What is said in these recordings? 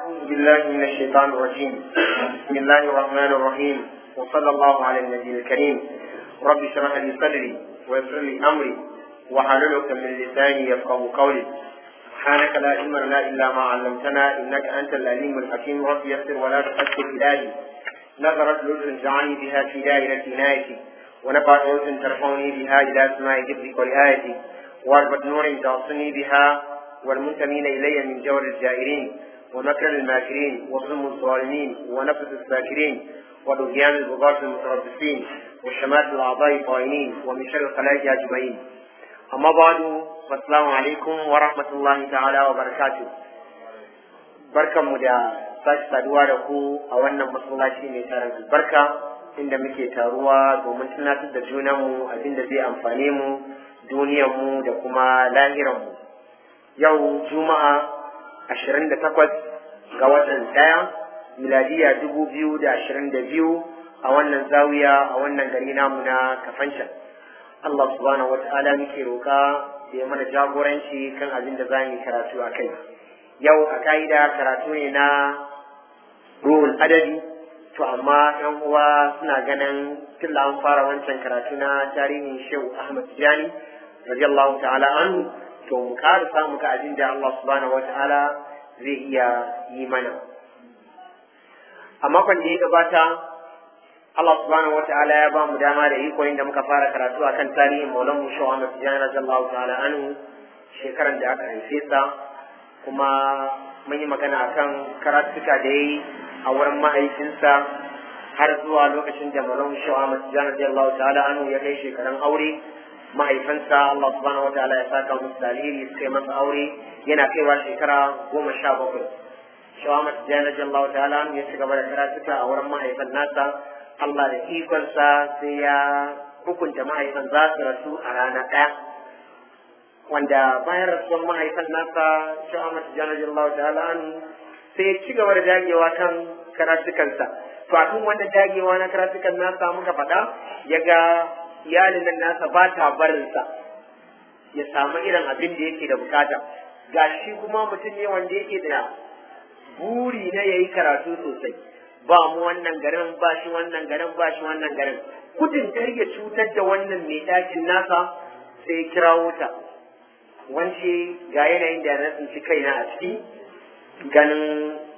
أعوذ بالله من الشيطان الرجيم بسم الله الرحمن الرحيم وصلى الله على النبي الكريم رب اشرح لي صدري ويسر لي أمري وحلل عقدة من لساني يفقه قولي سبحانك لا علم لنا إلا ما علمتنا إنك أنت العليم الحكيم رب يسر ولا تؤثر إلهي نظرت لطف جعلني بها في دائرة عنايتي ونفعت لطف ترفعني بها إلى سماع جبرك ورعايتي واربط نور توصلني بها والمنتمين إلي من جور الجائرين ومكر الماكرين وظلم الظالمين ونفس الساكرين ودهيان البغاة المتربصين وشمات الأعضاء الطائنين ومن شر الخلائق أجمعين أما بعد فالسلام عليكم ورحمة الله تعالى وبركاته بركة مدى sake saduwa da ku a wannan masallaci mai tarin albarka inda muke taruwa domin tunatar da junanmu abinda zai amfane mu duniyarmu da kuma lahiranmu yau juma'a 28 ga watan ɗaya miladiya 2022 a wannan zawiya a wannan gari namu na kafancan Allah subhanahu wa ta'ala muke roka da ya mana jagoranci kan abin da za mu karatu a kai yau a ka'ida karatu ne na ruhul adadi to amma yan uwa suna ganin tilla an fara wancan karatu na tarihin shehu ahmad tijani radiyallahu ta'ala anhu to mu ƙara samu ka abin da Allah subhanahu wata'ala zai iya yi mana a makon da ya gabata Allah subhanahu wata'ala ya ba mu dama da iko inda muka fara karatu akan tarihin maulan mu shehu ahmad tijani radiyallahu ta'ala anhu shekaran da aka haife sa kuma mun yi magana akan karatuka da ya yi a wurin mahaifinsa har zuwa lokacin da malam shawa masu jana radiyallahu ta'ala anhu ya kai shekaran aure mahaifinsa Allah subhanahu wataala ya saka musu dalili suka yi masa aure yana kaiwa shekara goma sha bakwai shawa masu jana radiyallahu ta'ala anhu ya ci gaba da karatuka a wurin mahaifin nasa Allah da ikonsa sai ya hukunta mahaifin za su rasu a rana ɗaya wanda bayan rasuwar mahaifin nasa shawa masu jana radiyallahu ta'ala anhu sai ya ci gaba da dagewa kan karatukansa to a wannan dagewa na karatukan nasa muka faɗa ya ga iyalin nan nasa ba ta barinsa ya samu irin abin da yake da bukata ga shi kuma mutum ne wanda yake da buri na ya yi karatu sosai ba mu wannan garin ba shi wannan garin ba shi wannan garin gudun kar ya cutar da wannan mai ɗakin nasa sai ya kirawo ta wance ga yanayin da na tsinci kaina a ciki ganin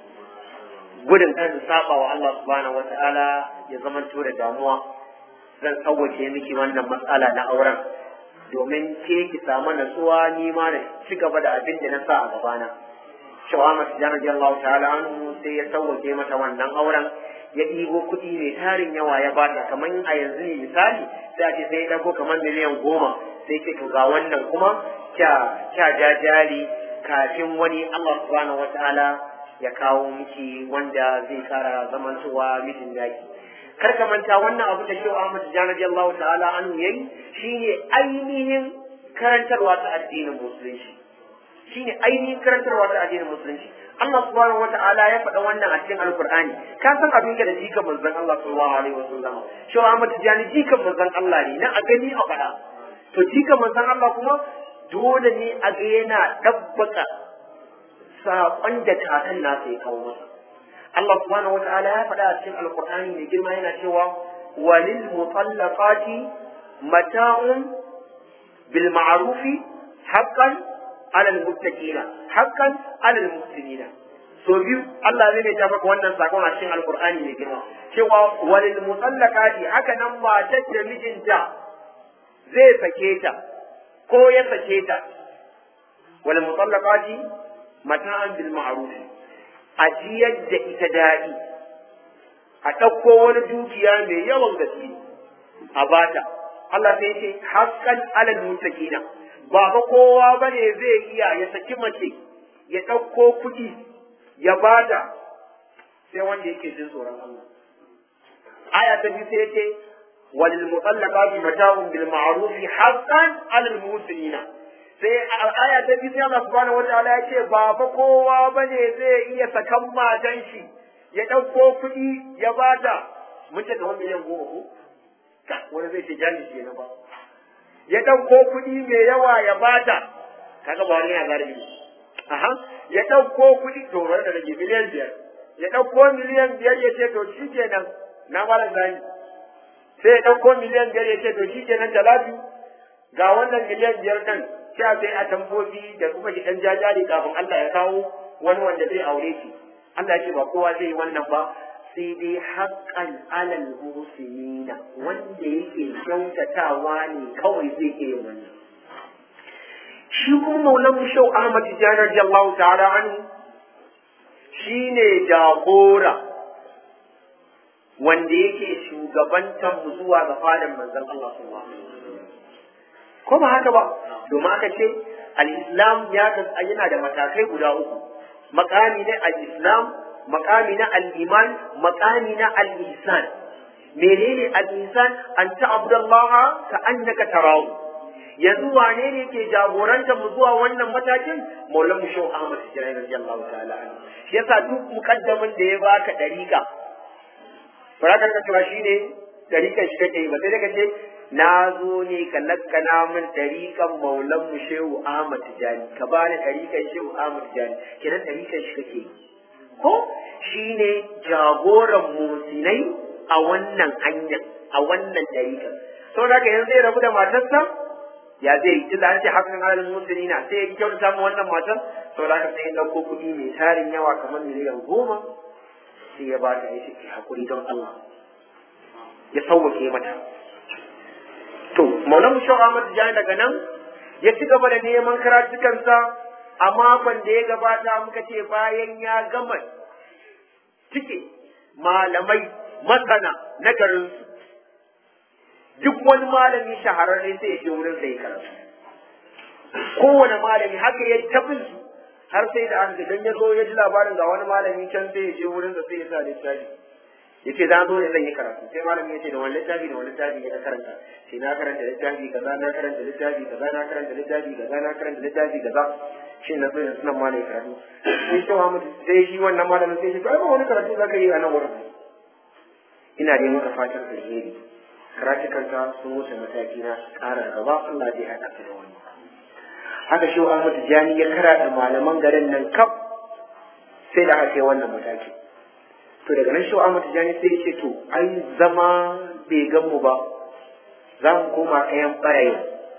gudun kan su saba wa Allah subhanahu wata'ala ya zama da damuwa zan sauwace miki wannan matsala na auren domin ke ki samu natsuwa ni ma na ci gaba da abin da na sa a gabana shawa masu janar Allah ta'ala anhu sai ya sauwace mata wannan auren ya ɗigo kuɗi mai tarin yawa ya bata kamar a yanzu ne misali sai a ce sai ya ɗago kamar miliyan goma sai ke to ga wannan kuma kya ja jari kafin wani Allah subhanahu wata'ala ya kawo miki wanda zai kara zamantowa mijin daki kar ka manta wannan abu da Shehu Ahmad Tijani Allah ta'ala anhu yayi shine ainihin karantarwa ta addinin musulunci shine ainihin karantarwa ta addinin musulunci Allah subhanahu wata'ala ya faɗa wannan a cikin Alkur'ani ka san abin da jikan manzon Allah sallallahu alaihi wasallam Shehu Ahmad Tijani jikan manzon Allah ne na a gani a faɗa to jikan manzon Allah kuma dole ne a ga yana ɗabbaka saƙon da kakan nasa ya kawo masa. Allah subhanahu wa ta'ala ya faɗa a cikin alƙur'ani mai girma yana cewa walil mutallaqati mata'un bil ma'rufi haqqan 'ala al muttaqina haqqan 'ala al muhsinina so biyu Allah zai ta maka wannan sakon a cikin alƙur'ani mai girma cewa walil mutallaqati haka nan matar da mijinta zai sake ta ko ya sake ta wal mutallaqati mata'an bil ma'ruf a jiyar da ita daɗi a ɗauko wani dukiya mai yawan gaske a bata Allah sai ce haqqan alal muttaqina ba fa kowa bane zai iya ya saki mace ya ɗauko kuɗi ya bata sai wanda yake jin tsoron Allah aya ta biyu sai yace walil mutallaqati mata'un bil ma'ruf haqqan alal muhsinina sai aya ta biyu sai Allah subhanahu wataala ya ce ba fa kowa bane zai iya sakan matan shi ya ɗauko kuɗi ya bata mun ce kamar miliyan goma ko wani zai ce jami ke na ba ya ɗauko kuɗi mai yawa ya bata kaga ba wani ya zarafi aha ya ɗauko kuɗi to bari da rage miliyan biyar ya ɗauko miliyan biyar ya ce to shi kenan na malam zani sai ya ɗauko miliyan biyar ya ce to shi kenan talatu ga wannan miliyan biyar ɗin sai a sai a tambobi da kuma ki ɗan jajari kafin Allah ya kawo wani wanda zai aure shi Allah ya ce ba kowa zai yi wannan ba sai dai haƙƙan alal muhsinina wanda yake kyautatawa ne kawai zai iya yin wannan shi kuma maulan shau Ahmad Tijjani radiyallahu ta'ala anhu shine jagora wanda yake shugabantar mu zuwa ga fadan manzon Allah sallallahu alaihi wasallam ko ba haka ba domin aka ce al-islam ya yana da matakai guda uku makami na al-islam makami na al-iman makami na al-ihsan menene al-ihsan an ta'budallaha ka annaka tarahu yanzu wane ne ke jagoranta mu zuwa wannan matakin maulan mu shehu ahmad tijani radiyallahu ta'ala anhu shi yasa duk mukaddamin da ya baka dariƙa farakar ka cewa shine dariƙan shi kake yi ba sai daga ce na zo ne ka lakkana min dariƙan maulan mu shehu ahmad tijani ka bani dariƙan shehu ahmad tijani kenan dariƙan shi kake yi ko shine jagoran musinai a wannan hanyar a wannan dariƙan saboda haka yanzu zai rabu da matarsa ya zai yi tunda an ce hakan halin musulmi na sai ya kyauta mu wannan matan saboda haka sai ya ɗauko kuɗi mai tarin yawa kamar miliyan goma sai ya ba ta ya ce hakuri don Allah ya sauwake mata to maulan mu shau Ahmad Jani daga nan ya ci gaba da neman karatukansa a makon da ya gabata muka ce bayan ya gama cike malamai masana na garinsu duk wani malami shahararre sai ya je wurin sai ya karatu kowane malami haka ya tafin su har sai da an dan ya zo ya ji labarin ga wani malami can sai ya je wurin sa sai ya sa littafi yace za zo ne zan yi karatu sai malami ya ce da wani littafi da wani littafi ya karanta sai na karanta littafi kaza na karanta littafi kaza na karanta littafi kaza na karanta littafi kaza shi na so yanzu nan malami karatu sai shi Muhammad sai shi wannan malamin sai shi to ai ba wani karatu zaka yi a nan wurin ina dai maka fatan alheri karatukanka sun wuce mataki na ƙara gaba Allah zai haɗa ka da wani haka shi Ahmad Tijani ya karata malaman garin nan kaf sai da aka kai wannan mataki to daga nan shi Ahmad Tijani sai ya ce to ai zama bai gan mu ba za mu koma kayan ɓarayi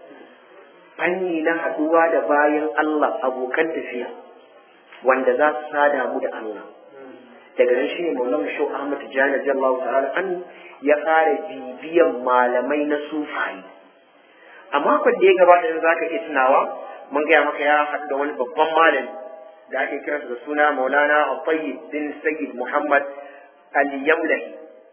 fanni na haɗuwa da bayan Allah abokan tafiya wanda za su sada mu da Allah daga nan shi ne maulan shi Ahmad Tijani radiyallahu ta'ala an ya fara bibiyan malamai na sufayi a makon da ya gabata da zaka iya tunawa mun gaya maka ya haɗu da wani babban malami da ake kiransa da suna Maulana Al-Tayyib bin Sayyid Muhammad Al-Yamlahi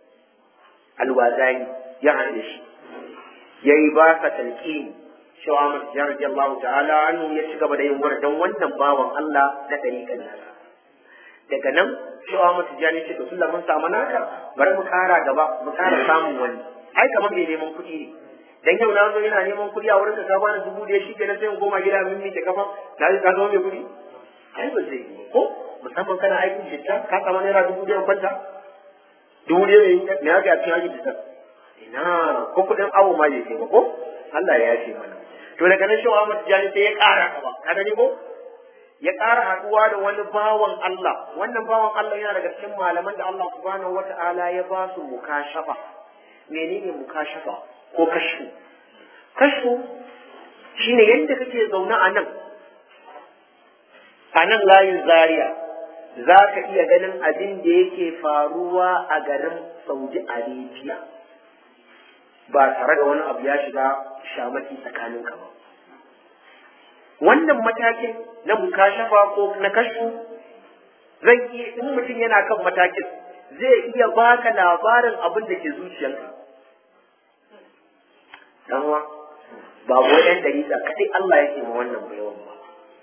Al-Wazani ya haɗu shi yayi ba sa talqini Shaw Ahmad Tijani radiyallahu ta'ala anhu ya ci gaba da yin don wannan bawan Allah na ɗariƙan nasa daga nan shi wa mutu jani ce to tunda mun samu naka bari mu kara gaba mu kara samun wani ai kamar mai neman kuɗi ne dan yau na zo yana neman kuɗi a wurin da ka bani dubu ɗaya shi kenan sai in koma gida min mike kafa na ka zama mai kuɗi ai ba zai yi ko musamman kana aikin jitta ka samu naira dubu ɗaya kwanta dubu ɗaya ne ya ga cikin aikin jitta ina ko kuɗin awo ma bai kai ba ko Allah ya yafe mana to daga nan shi wa mutu jani sai ya kara gaba ka gani ko ya ƙara haɗuwa da wani bawan Allah wannan bawan Allah yana daga cikin malaman da Allah subhanahu wata'ala ya ba su mukashafa menene mukashafa ko kashfu kashfu shine yadda kake zaune a nan a nan layin zaria za ka iya ganin abin da yake faruwa a garin saudi arabia ba tare da wani abu ya shiga shamaki tsakaninka ba wannan matakin na mukashafa ko na kashu zai iya in mutum yana kan matakin zai iya baka labarin abin da ke zuciyarka danwa ba wayan dalila kadai Allah yake ma wannan bayawan ba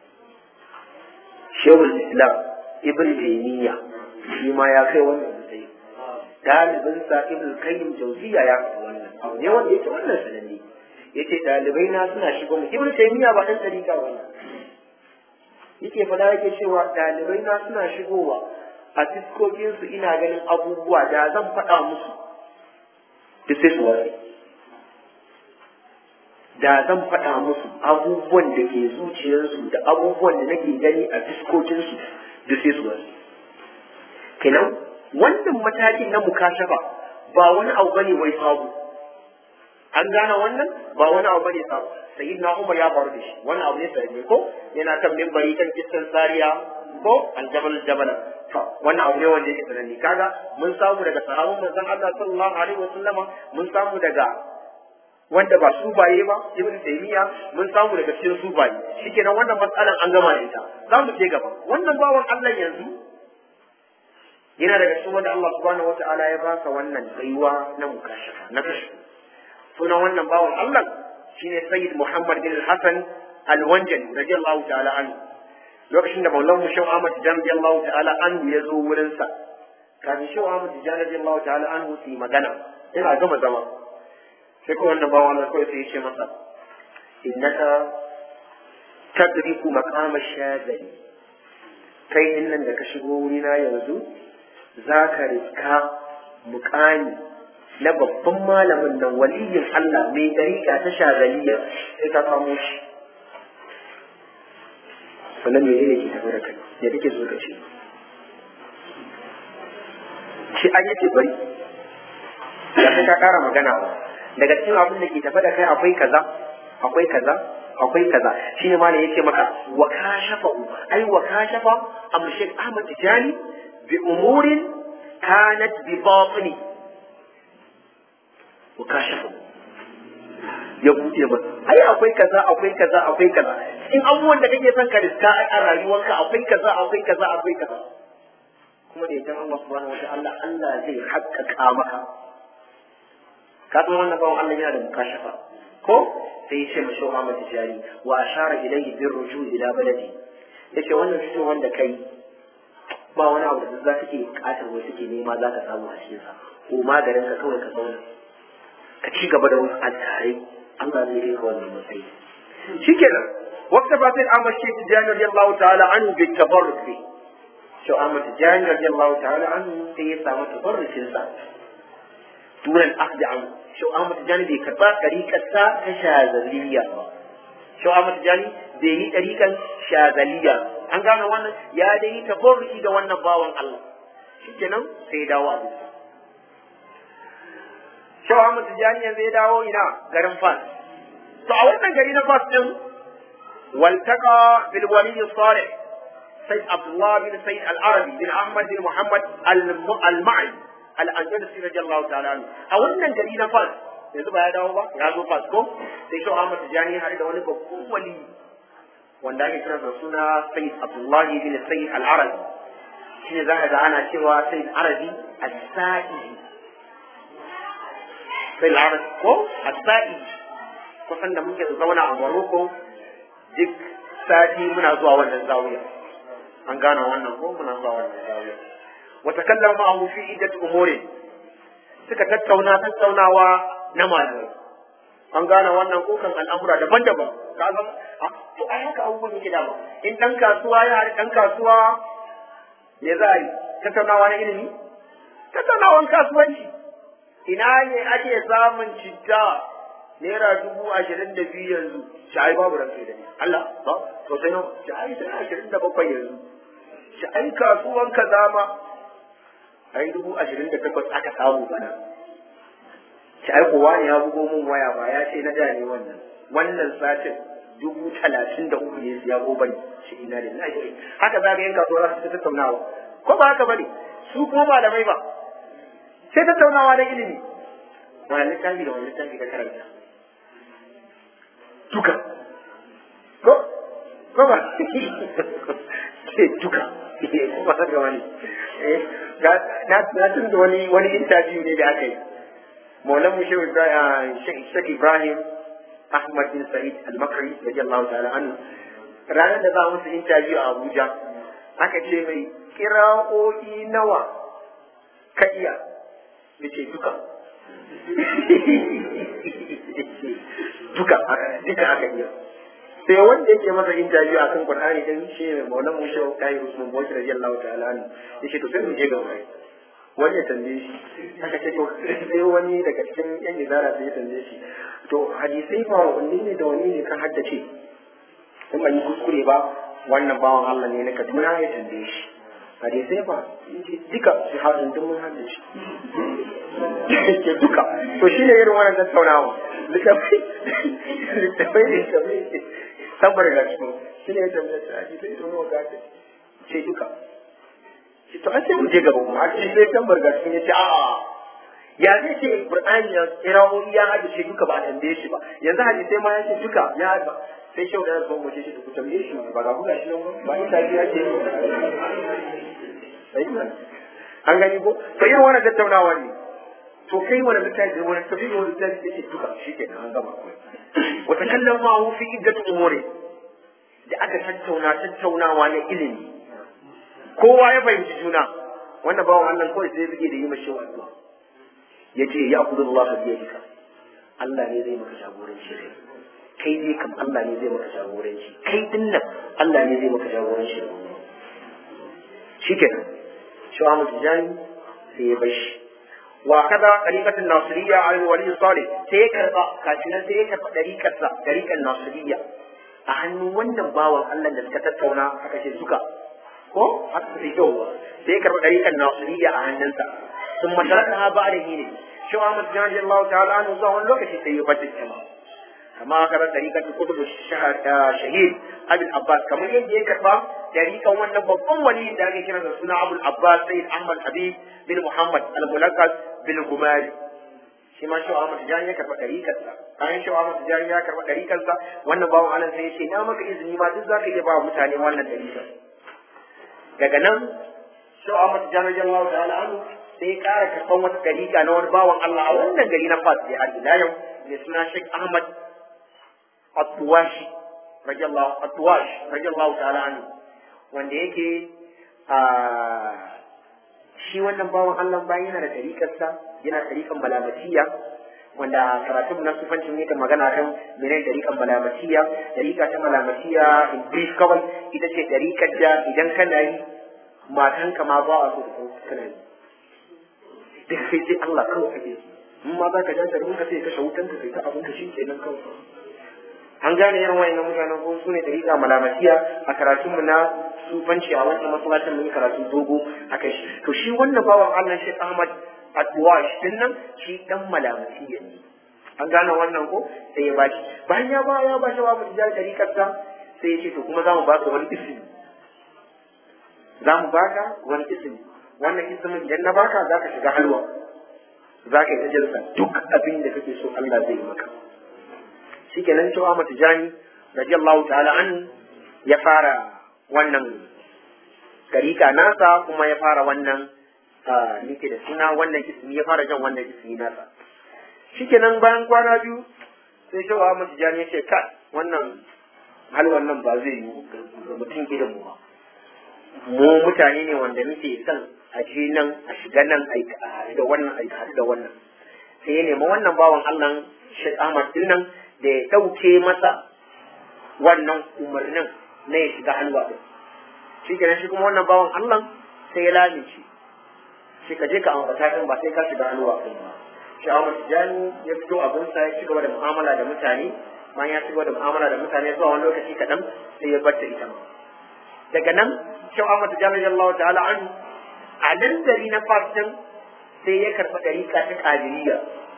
Shehul Islam Ibn Taymiyyah shi ma ya kai wannan matsayi dalibin sa Ibn Qayyim Jawziya ya kai wannan ne wanda yake wannan sananne yace dalibai na suna shigo mu ibnu taymiya ba dan dariƙa ba yake fada yake cewa dalibai na suna shigowa a fiskokin su ina ganin abubuwa da zan faɗa musu duk sai su ware da zan faɗa musu abubuwan da ke zuciyarsu da abubuwan da nake gani a fiskokinsu da sai su wasu kenan wannan matakin na mukashafa ba wani abu bane wai sabu an gane wannan ba wani abu bane sabu sayyidina Umar ya faru da shi wannan abu ne sanne ko yana kan mimbari kan kissan sariya ko aljabal jabala to wannan abu ne wanda yake sananne kaga mun samu daga sahabban manzon Allah sallallahu alaihi wasallama mun samu daga wanda ba su baye ba ibn taymiya mun samu daga cikin su baye shikenan wannan matsalan an gama da ita za mu je gaba wannan bawan Allah yanzu yana daga cikin wanda Allah subhanahu wata'ala ya baka wannan tsayuwa na mukashafa na kashi sunan wannan bawan Allah shine Sayyid Muhammad bin Hassan Al-Wanjali radiyallahu ta'ala anhu lokacin da Maulan mu Shehu Ahmad Tijani radiyallahu ta'ala anhu ya zo wurin sa kafin Shehu Ahmad Tijani radiyallahu ta'ala anhu su yi magana yana gama zama sai kuma wannan bawan Allah kawai sai ya ce masa innaka tadriku maqama shazali kai din nan da ka shigo wurina yanzu za ka riska muƙami na babban malamin nan waliyin Allah mai dariƙa ta shazaliya sai ka kamo shi sannan me ne ke tafi da kai ya kake so ka ce shi an yake bari ya sai ka ƙara magana ba daga cikin abin da ke tafi da kai akwai kaza akwai kaza akwai kaza shi ne malam yake maka wa kashafa ai wa kashafa amshik ahmad tijani bi umurin kanat bi batini wa kashafa ya buɗe masa ai akwai kaza akwai kaza akwai kaza in abubuwan da kake son ka riska a rayuwarka akwai kaza akwai kaza akwai kaza kuma da idan Allah subhanahu wa ta'ala Allah zai haƙƙaƙa maka ka san wannan bawan Allah yana da mukashafa ko sai ya ce ma shi Ahmad Tijani wa ashara ilayhi bir ruju ila baladi yace wannan fitowar wanda kai ba wani abu da za kake bukatar wai suke nema za ka samu a cikin sa ko maganin ka kawai ka zauna ka ci gaba da wasu altarai Allah zai yi ka wannan matsayi shikenan waqta ba sai Ahmad Sheikh Tijani radiyallahu ta'ala anhu bi tabarruk bi shi Ahmad Tijani radiyallahu ta'ala anhu sai ya samu tabarrukin sa dunan akhdhi anhu shi Ahmad Tijani bai karba ɗariƙarsa ta shazaliya ba. Shi Ahmad Tijani bai yi ɗariƙar shazaliya. An gane wannan ya dai yi tabarruki da wannan bawan Allah. Shi kenan sai ya dawo a bisa. Shi Ahmad Tijani yanzu ya dawo ina garin Fas. To a wannan gari na Fas ɗin waltaka bil wali salih Sayyid Abdullah bin Sayyid Al-Arabi bin Ahmad bin Muhammad Al-Ma'i al'andalusi radiyallahu ta'ala anhu a wannan gari na fas yanzu ba ya dawo ba ya zo fas ko sai shi Ahmad Tijani har da wani babban wali wanda ake kira da suna Sayyid Abdullah bin Sayyid Al-Arabi shine zaka ga ana cewa Sayyid Arabi As-Sa'i Sayyid Arabi ko As-Sa'i kusan da muke zauna a Morocco duk sati muna zuwa wannan zawiya an gane wannan ko muna zuwa wannan zawiya وتكلم معه في عدة أمور suka tattauna tattaunawa na malamai an gane wannan kokan al'amura daban-daban ka ga to ai haka abubuwan yake dama in dan kasuwa ya haɗu dan kasuwa me za a yi tattaunawa na ilimi tattaunawan kasuwanci ina ne ake samun citta naira dubu ashirin da biyu yanzu shi ai babu ran sai da ni Allah ba to sai nawa shi ai sai ashirin da bakwai yanzu shi ai kasuwan kaza ma ai dubu ashirin da takwas aka samu bana shi ai kowa ne ya bugo min waya ba ya ce na da ne wannan wannan satin dubu talatin da uku ne ya go bane shi ina da na shi haka za ka yanka kasuwa za su tattaunawa ko ba haka bane su kuma malamai ba sai tattaunawa da ilimi wani littafi da wani littafi ka karanta duka ko ko ba ce duka ko ba haka wani na tun da wani wani interview ne da aka yi maulan mu shehu shek ibrahim ahmad bin sa'id al-makri radiyallahu ta'ala anhu ranar da za musu interview a abuja aka ce mai kira'o'i nawa ka iya ya ce duka duka duka aka iya sai wanda yake masa interview a kan Qur'ani din shi ne Maulana Musa Kai Usman Bawshi radiyallahu ta'ala anhu yace to sai mu je ga wani wani ya tambaye shi aka ce to sai wani daga cikin yan izara sai ya tambaye shi to hadisai fa wanne ne da wanne ne kan haddace in ban yi kuskure ba wannan bawan Allah ne na Kaduna ya tambaye shi hadisai fa duka su haɗin duk mun haddace ke duka to shi ne irin wannan tattaunawa littafai littafai littafai sabar da su shi ne ya tambaye shi hadisai da wani gata ce duka to an sai mu je gaba kuma a ce sai tambar ga cikin yace a'a ya zai ce qur'ani ya kirawoyi ya haɗe shi duka ba a tambaye shi ba yanzu hadisai ma ya ce duka ya haɗa sai shau da zuwa mace shi ku tambaye shi ba ga buga shi nan ba ita ya ce sai an gani ko to irin wannan tattaunawa ne to kai wani littafi wani tafi wani littafi ya ce duka shi ke an gama wata kallon ma fi iddatu umuri da aka tattauna tattaunawa na ilimi kowa ya fahimci juna wannan bawan Allah kawai sai buge da yi mashi addu'a yace ya akudu Allah bi yadika Allah ne zai maka jagoranci kai dai kam Allah ne zai maka jagoranci kai din nan Allah ne zai maka jagoranci shikenan shi Ahmad Tijani sai ya bashi wa kaza tariqatul nasiriyya al wali salih sai ya karba kafin sai ya karba tariqarsa tariqan nasiriyya a hannun wannan bawan Allah da suka tattauna aka ce suka ko haka sai kyau sai ya karba tariqan nasiriyya a hannunsa sun masharaka ha ba da ne shi Ahmad Tijani Allah ta'ala an zuwa wani lokaci sai ya bata jama'a kama karar tariƙar kutub shahid abin abbas kamar yadda ya karɓa tariƙan wannan babban wali da ake kira da suna abul abbas sayyid ahmad habib bin muhammad al-mulaqqas bin gumari shi ma shawa ahmad tijani ya karɓa tariƙar sa bayan shawa ahmad tijani ya karɓa tariƙar sa wannan bawan allah sai ya ce na maka izini ma duk zaka iya ba mutane wannan tariƙar daga nan shawa ahmad tijani radiyallahu ta'ala anhu sai ya ƙara karɓan wata tariƙa na wani bawan allah a wannan gari na fas da har ila yau mai suna sheikh ahmad Atwashi radiyallahu Atwash radiyallahu ta'ala anhu wanda yake a shi wannan bawan Allah bayan yana da tariƙarsa yana tariƙan malamatiya wanda karatun na sufancin yake magana kan mene tariƙan malamatiya tariƙa ta malamatiya in brief kawai ita ce tariƙar da idan kana yi matanka ma ba a so da kana yi duk sai sai Allah kawai ake in ma za ka janta da ka sai ka shawutan ka sai ta abin ka shi kenan kawai an gane irin wayannan mutanen ko su ne dariƙa malamatiya a karatunmu na sufanci a wancan masallacin mun karatu dogo a kai shi to shi wannan bawan Allah shi Ahmad Atwash din nan shi dan malamatiya ne an gane wannan ko sai ya bashi bayan ya ba ya bashi wa mutum dariƙar sa sai ya ce to kuma za mu baka wani ismi za mu baka wani ismi wannan ismin idan na baka za ka shiga halwa za ka yi tajalsa duk abin da kake so Allah zai yi maka shikenan cewa mata jani radiyallahu ta'ala an ya fara wannan garika nasa kuma ya fara wannan nike da suna wannan ismi ya fara jan wannan ismi nasa shikenan bayan kwana biyu sai cewa mata jani ya ce ka wannan hal wannan ba zai yi ga mutum irin mu ba mu mutane ne wanda muke son a je nan a shiga nan a da wannan a da wannan sai ya nemi wannan bawan Allah Sheikh Ahmad din nan da ya ɗauke masa wannan umarnin na ya shiga halwa ɗin shi kenan shi kuma wannan bawan Allah sai ya lalace shi ka je ka ambata kan ba sai ka shiga halwa ɗin ba shi Ahmad Tijani ya fito abinsa ya ci gaba da mu'amala da mutane bayan ya ci gaba da mu'amala da mutane zuwa wani lokaci kaɗan sai ya bar ta ita ma daga nan shi Ahmad Tijani radiyallahu ta'ala an a nan gari na Fatin sai ya karɓi ɗariƙa ta Qadiriyya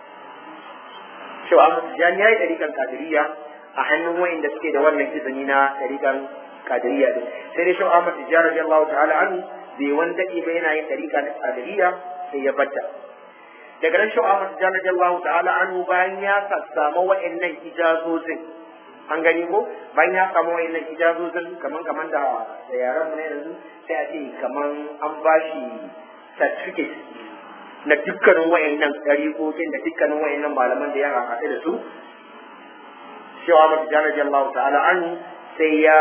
cewa Ahmad Tijani ya yi ɗariƙan Qadiriyya a hannun wayanda suke da wannan izini na ɗariƙan Qadiriyya din sai dai shi Ahmad Tijani radiyallahu ta'ala anhu bai wani daɗe ba yana yin ɗariƙa ta Qadiriyya sai ya batta daga nan shi Ahmad Tijani radiyallahu ta'ala anhu bayan ya samu wayannan ijazozin an gani ko bayan ya samu wayannan ijazozin kaman kaman da da yaran mu ne yanzu sai a ce kaman an bashi certificate na dukkanin wayannan ɗariƙoƙin da dukkanin wayannan malaman da ya haɗe da su cewa mata jana jallahu ta'ala an sai ya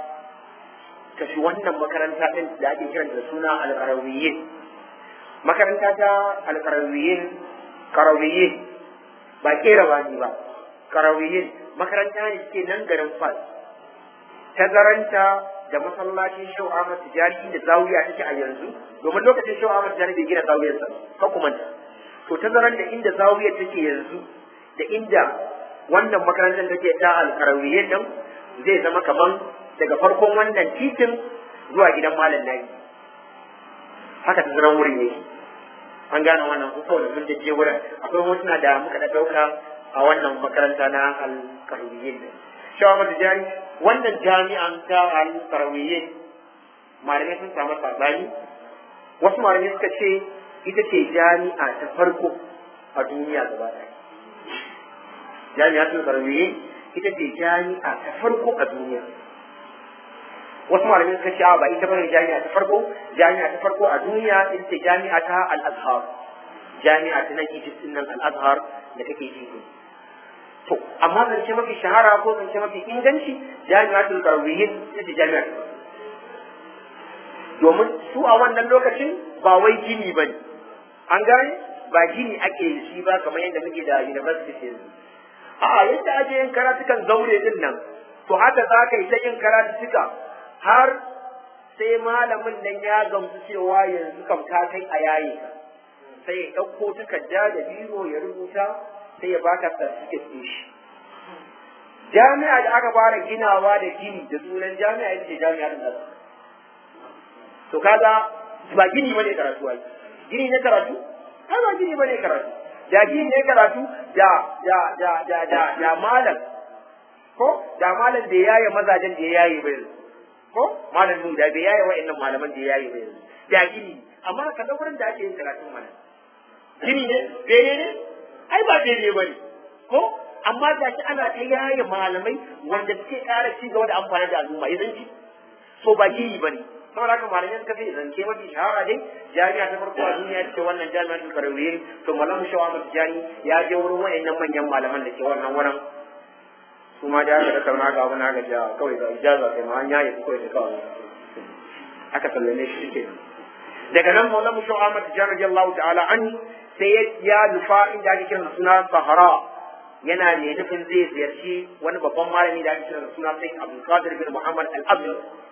tafi wannan makaranta ɗin da ake kiran da suna alƙarawiyyin makaranta ta alƙarawiyyin karawiyyin ba kera ba ni ba karawiyyin makaranta ne suke nan garin fas tazaranta da masallacin Shehu Ahmad Tijani inda zawiya take a yanzu domin lokacin Shehu Ahmad Tijani bai gina zawiyarsa ka kuma to tazaran da inda zawiyar take yanzu da inda wannan makarantar take ta alkarawiyyin nan zai zama kaman daga farkon wannan titin zuwa gidan malam nayi haka tazaran wurin yake an gane wannan ko kawai mun je wurin akwai hotuna da muka da dauka a wannan makaranta na alkarawiyyin nan Shehu Ahmad Tijani wannan jami'an ta al-karawiyyin malamai sun samu sabani wasu malamai suka ce ita ce jami'a ta farko a duniya gaba ɗaya jami'a ta karawiyyin ita ce jami'a ta farko a duniya wasu malamai suka ce ba ita bane jami'a ta farko jami'a ta farko a duniya ita ce jami'a ta al-azhar jami'a ta nan Egypt nan al-azhar da take Egypt to amma zance mafi shahara ko zance mafi inganci jami'atul karawiyyin ita ce jami'a domin su a wannan lokacin ba wai gini bane an gane ba gini ake yi shi ba kamar yadda muke da university yanzu a'a yadda ake yin karatukan zaure din nan to haka za ka yi ta yin karatuka har sai malamin nan ya gamsu cewa yanzu kam ta kai a yaye ka sai ya ɗauko takarda da biro ya rubuta sai ya baka certificate ɗin shi jami'a da aka fara ginawa da gini da sunan jami'a ita ce jami'ar da to kaga ba gini bane karatu ai gini ne karatu ai ba gini bane karatu da gini ne karatu da da da da da da malam ko da malam da yaye mazajen da yaye bai ko malam nu da bai yaye wa'annan malaman da yaye bai da gini amma ka wurin da ake yin karatun mana gini ne bene ne ai ba daidai ba ne ko amma ga shi ana ta yaye malamai wanda suke ƙara ci gaba da amfani da al'umma idan ci so ba gini ba ne saboda haka malamai suka ce zance mafi shahara dai jami'a ta farko a duniya ce wannan jami'a ta karawiyyin to malamu shawa mafi jani ya je wurin wayannan manyan malaman da ke wannan wurin su ma da aka da kauna ga wani aka ja kawai ga ijaza kai ma an yaye kawai da kawai aka sallame shi ke daga nan maulamu shawa mafi jani radiyallahu ta'ala an sai ya nufa inda ake kiran suna sahara yana ne nufin zai ziyarci wani babban malami da ake kiran suna sai abdul qadir bin muhammad al abdul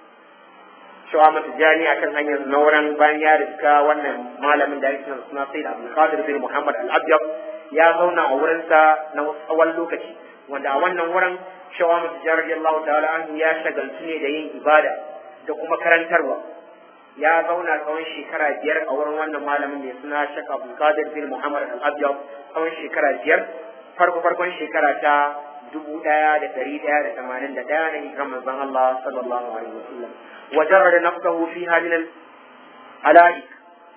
shawa mata jani akan hanyar nauran bayan ya riska wannan malamin da ake kiran suna sai abdul qadir bin muhammad al abdul ya zauna a wurinsa na tsawon lokaci wanda a wannan wurin shawa mata jani radiyallahu ta'ala anhu ya shagaltu ne da yin ibada da kuma karantarwa ya zauna tsawon shekara biyar a wurin wannan malamin mai suna Sheikh Abdul Qadir bin Muhammad Al-Abyad tsawon shekara biyar farko farkon shekara ta dubu ɗaya da ɗari ɗaya da tamanin da ɗaya na hijiran manzon Allah sallallahu alaihi wasallam wa jarrada nafsahu fi halin alaik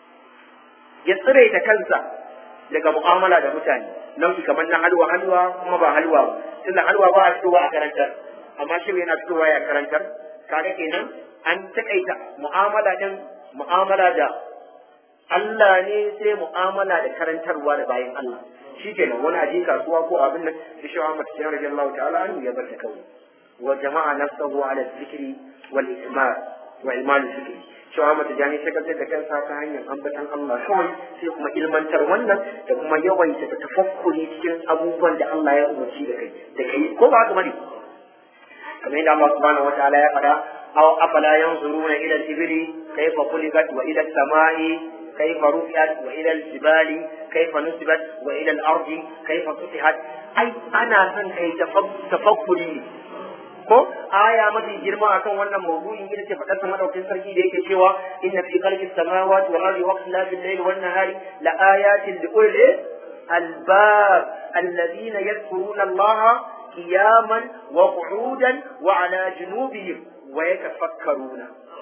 ya tsire ta kansa daga mu'amala da mutane nau'i kamar na halwa halwa kuma ba halwa ba tunda halwa ba a fitowa a karantar amma shi yana fitowa ya karantar kaga kenan an takaita mu'amala din mu'amala da Allah ne sai mu'amala da karantarwa da bayan Allah shi kenan wani aje kasuwa ko abin nan da shi Muhammad sallallahu alaihi Allah ta'ala an ya bar ta kawai wa jama'a nafsahu ala dhikri wal ismar wa iman dhikri shi Muhammad jani sai ka da kansa ta hanyar ambatan Allah kawai sai kuma ilmantar wannan da kuma yawaita da tafakkuri cikin abubuwan da Allah ya umarci da kai da kai ko ba haka bane kamar yadda Allah subhanahu wa ta'ala ya faɗa أو أفلا ينظرون إلى الإبل كيف خلقت وإلى السماء كيف رفعت وإلى الجبال كيف نصبت وإلى الأرض كيف سطحت أي أنا سن كي تفكري ko aya mafi girma akan wannan mawdu'in ita ce fadar sama daukin sarki da yake cewa inna fi khalqis samawati wal ardi wa ikhtilafil layli wan nahari la ayatin li ulil albab alladhina yadhkuruna allaha qiyaman wa qu'udan wa ala junubihim ويتفكرون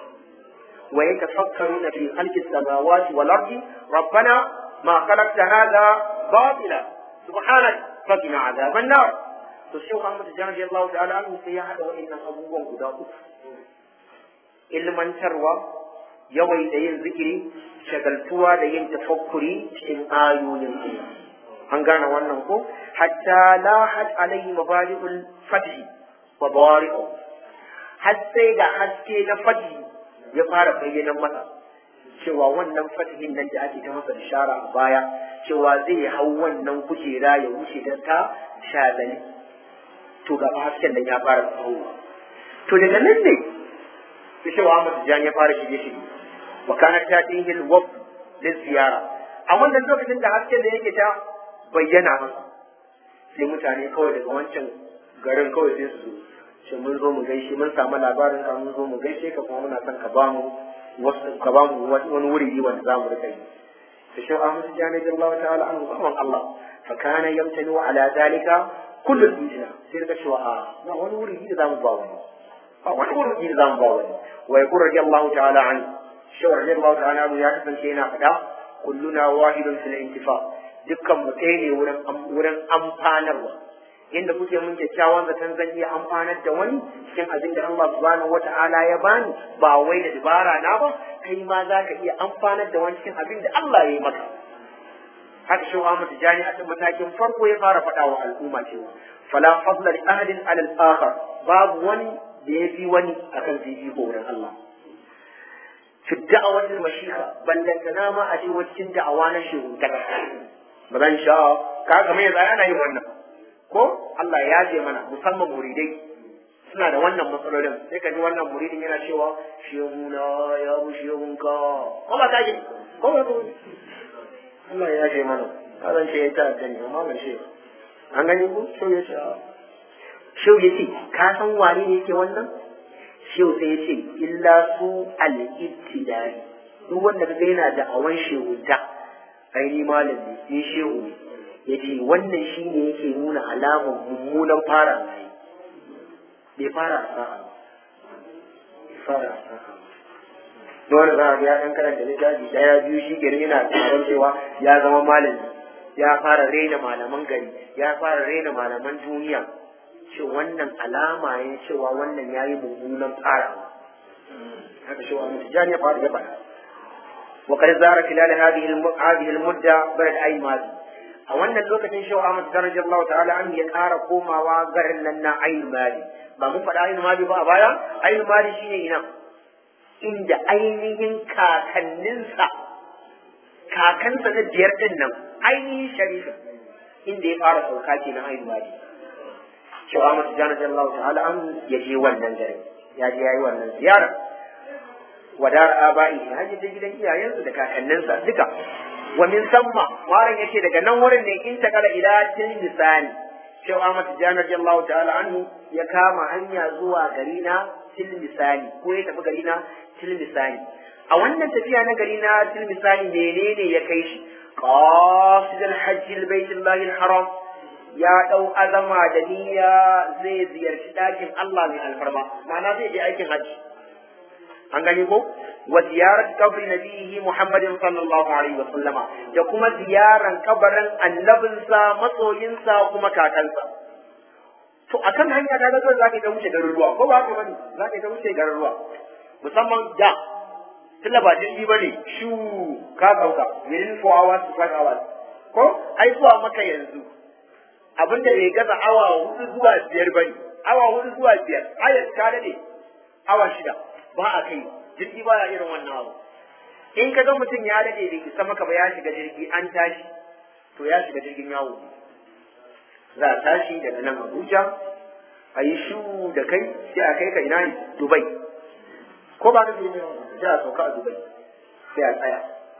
ويتفكرون في خلق السماوات والأرض ربنا ما خلقت هذا باطلا سبحانك فقنا عذاب النار تشيخ محمد جان رضي الله تعالى عنه سيحة وإن أبوه قداؤه ilmantarwa yawai da yin zikiri shagaltuwa da yin tafakkuri cikin ayoyin Allah an gane wannan ko hatta la had alayhi mabadi'ul fathi wa bawari'u har sai da haske na fadi ya fara bayyana masa cewa wannan fatihin nan da ake ta masa bishara a baya cewa zai hau wannan kujera ya wuce da ta shazali to ga hasken nan ya fara tsawo to daga nan ne sai shi Ahmad Tijani ya fara shige shige wa kana tatihi al-wafd liziyara a wannan lokacin da hasken da yake ta bayyana masa sai mutane kawai daga wancan garin kawai sai su zo shi mun zo mu gaishe mun samu labarin ka mun zo mu gaishe ka kuma muna son ka ba mu wasu ka ba mu wani wuri wanda za mu rika yi da shi Ahmad Tijani radiyallahu ta'ala anhu zaman Allah fa kana yamtani ala zalika kullu dijina sai daga cewa a ba wani wuri da za mu ba wani ba wani wuri da za mu ba wani wa yaqul radiyallahu ta'ala anhu shi radiyallahu ta'ala anhu ya kasance yana faɗa kulluna wahidun fil intifa dukkan mu ɗaya ne wurin wurin amfanarwa inda kuke mun kyakkyawan zaton zan iya amfanar da wani cikin abin da Allah subhanahu wata'ala ya bani ba wai da dabara na ba kai ma za ka iya amfanar da wani cikin abin da Allah ya yi maka haka shi Ahmad Tijani a cikin matakin farko ya fara faɗa wa al'umma cewa fala fadla li ahadin ala al-akhar babu wani da ya fi wani akan fifiko wurin Allah fi da'awatul mashiha ballantana ma a ce wacin da'awa na shehu ta ba zan sha ka kamar yanzu ana yin wannan ko Allah ya je mana musamman muridai suna da wannan matsalolin sai ka ji wannan muridin yana cewa shehuna ya bu shehunka ko ba ta ji ko ba Allah ya je mana ka zan ce ya ta gani amma ban ce an gani ko shehu ya ce shehu ya ce ka san wane ne yake wannan shehu sai ya ce illa su al-ittidai duk wanda kaga yana da awan shehunta ai ni malam ne ni shehu ne yace wannan shine yake nuna alamar mummunan fara mai bai fara sa'a bai fara sa'a dole za a ga ya dan karanta littafi daya biyu shi gari yana tsaron cewa ya zama malami ya fara raina malaman gari ya fara raina malaman duniya ce wannan alama ne cewa wannan yayi mummunan fara haka shi wa mutujani ya fara ya faɗa وقد زار خلال هذه هذه المدة بلد أي ماضي a wannan lokacin shau Ahmad darajar Allah ta'ala an ya ƙara komawa garin nan na ayin mali ba mun faɗa ayin mali ba a baya ayin mali shine ina inda ainihin kakanninsa kakansa na biyar din nan ainihin sharifa inda ya fara sauka ke na ayin mali shau Ahmad darajar Allah ta'ala an ya je wannan garin ya je yayi wannan ziyara wadar aba'i ya je gidan iyayensu da kakanninsa duka wa min samma malam yace daga nan wurin ne in ta kala ila tin lisani Shehu Ahmad Tijjani radiyallahu ta'ala anhu ya kama hanya zuwa gari na Tilmisani ko ya tafi gari na Tilmisani a wannan tafiya na gari na Tilmisani menene ya kai shi qasidul hajji albaytullahi alharam ya dau azama da niyya zai ziyarci dakin Allah mai alfarma ma'ana zai je aikin hajji an gani ko wa ziyarat qabri nabihi Muhammadin sallallahu alaihi wa sallama da kuma ziyaran kabarin annabinsa masoyinsa kuma kakansa to akan hanya ta ga za ka ta wuce garuruwa ko ba ka bane za ka ta wuce garuruwa musamman da tunda ba jirgi bane shu ka sauka within 4 hours to 5 hours ko ai zuwa maka yanzu abinda bai gaza awa hudu zuwa biyar bane awa hudu zuwa biyar ayat ka dade awa shida ba a kai jirgi ba ya irin wannan abu in ka ga mutum ya dade bai isa maka ba ya shiga jirgi an tashi to ya shiga jirgin yawo za a tashi daga nan Abuja a yi shu da kai sai a kai ka ina ne Dubai ko ba ka je ne sai a sauka a Dubai sai a tsaya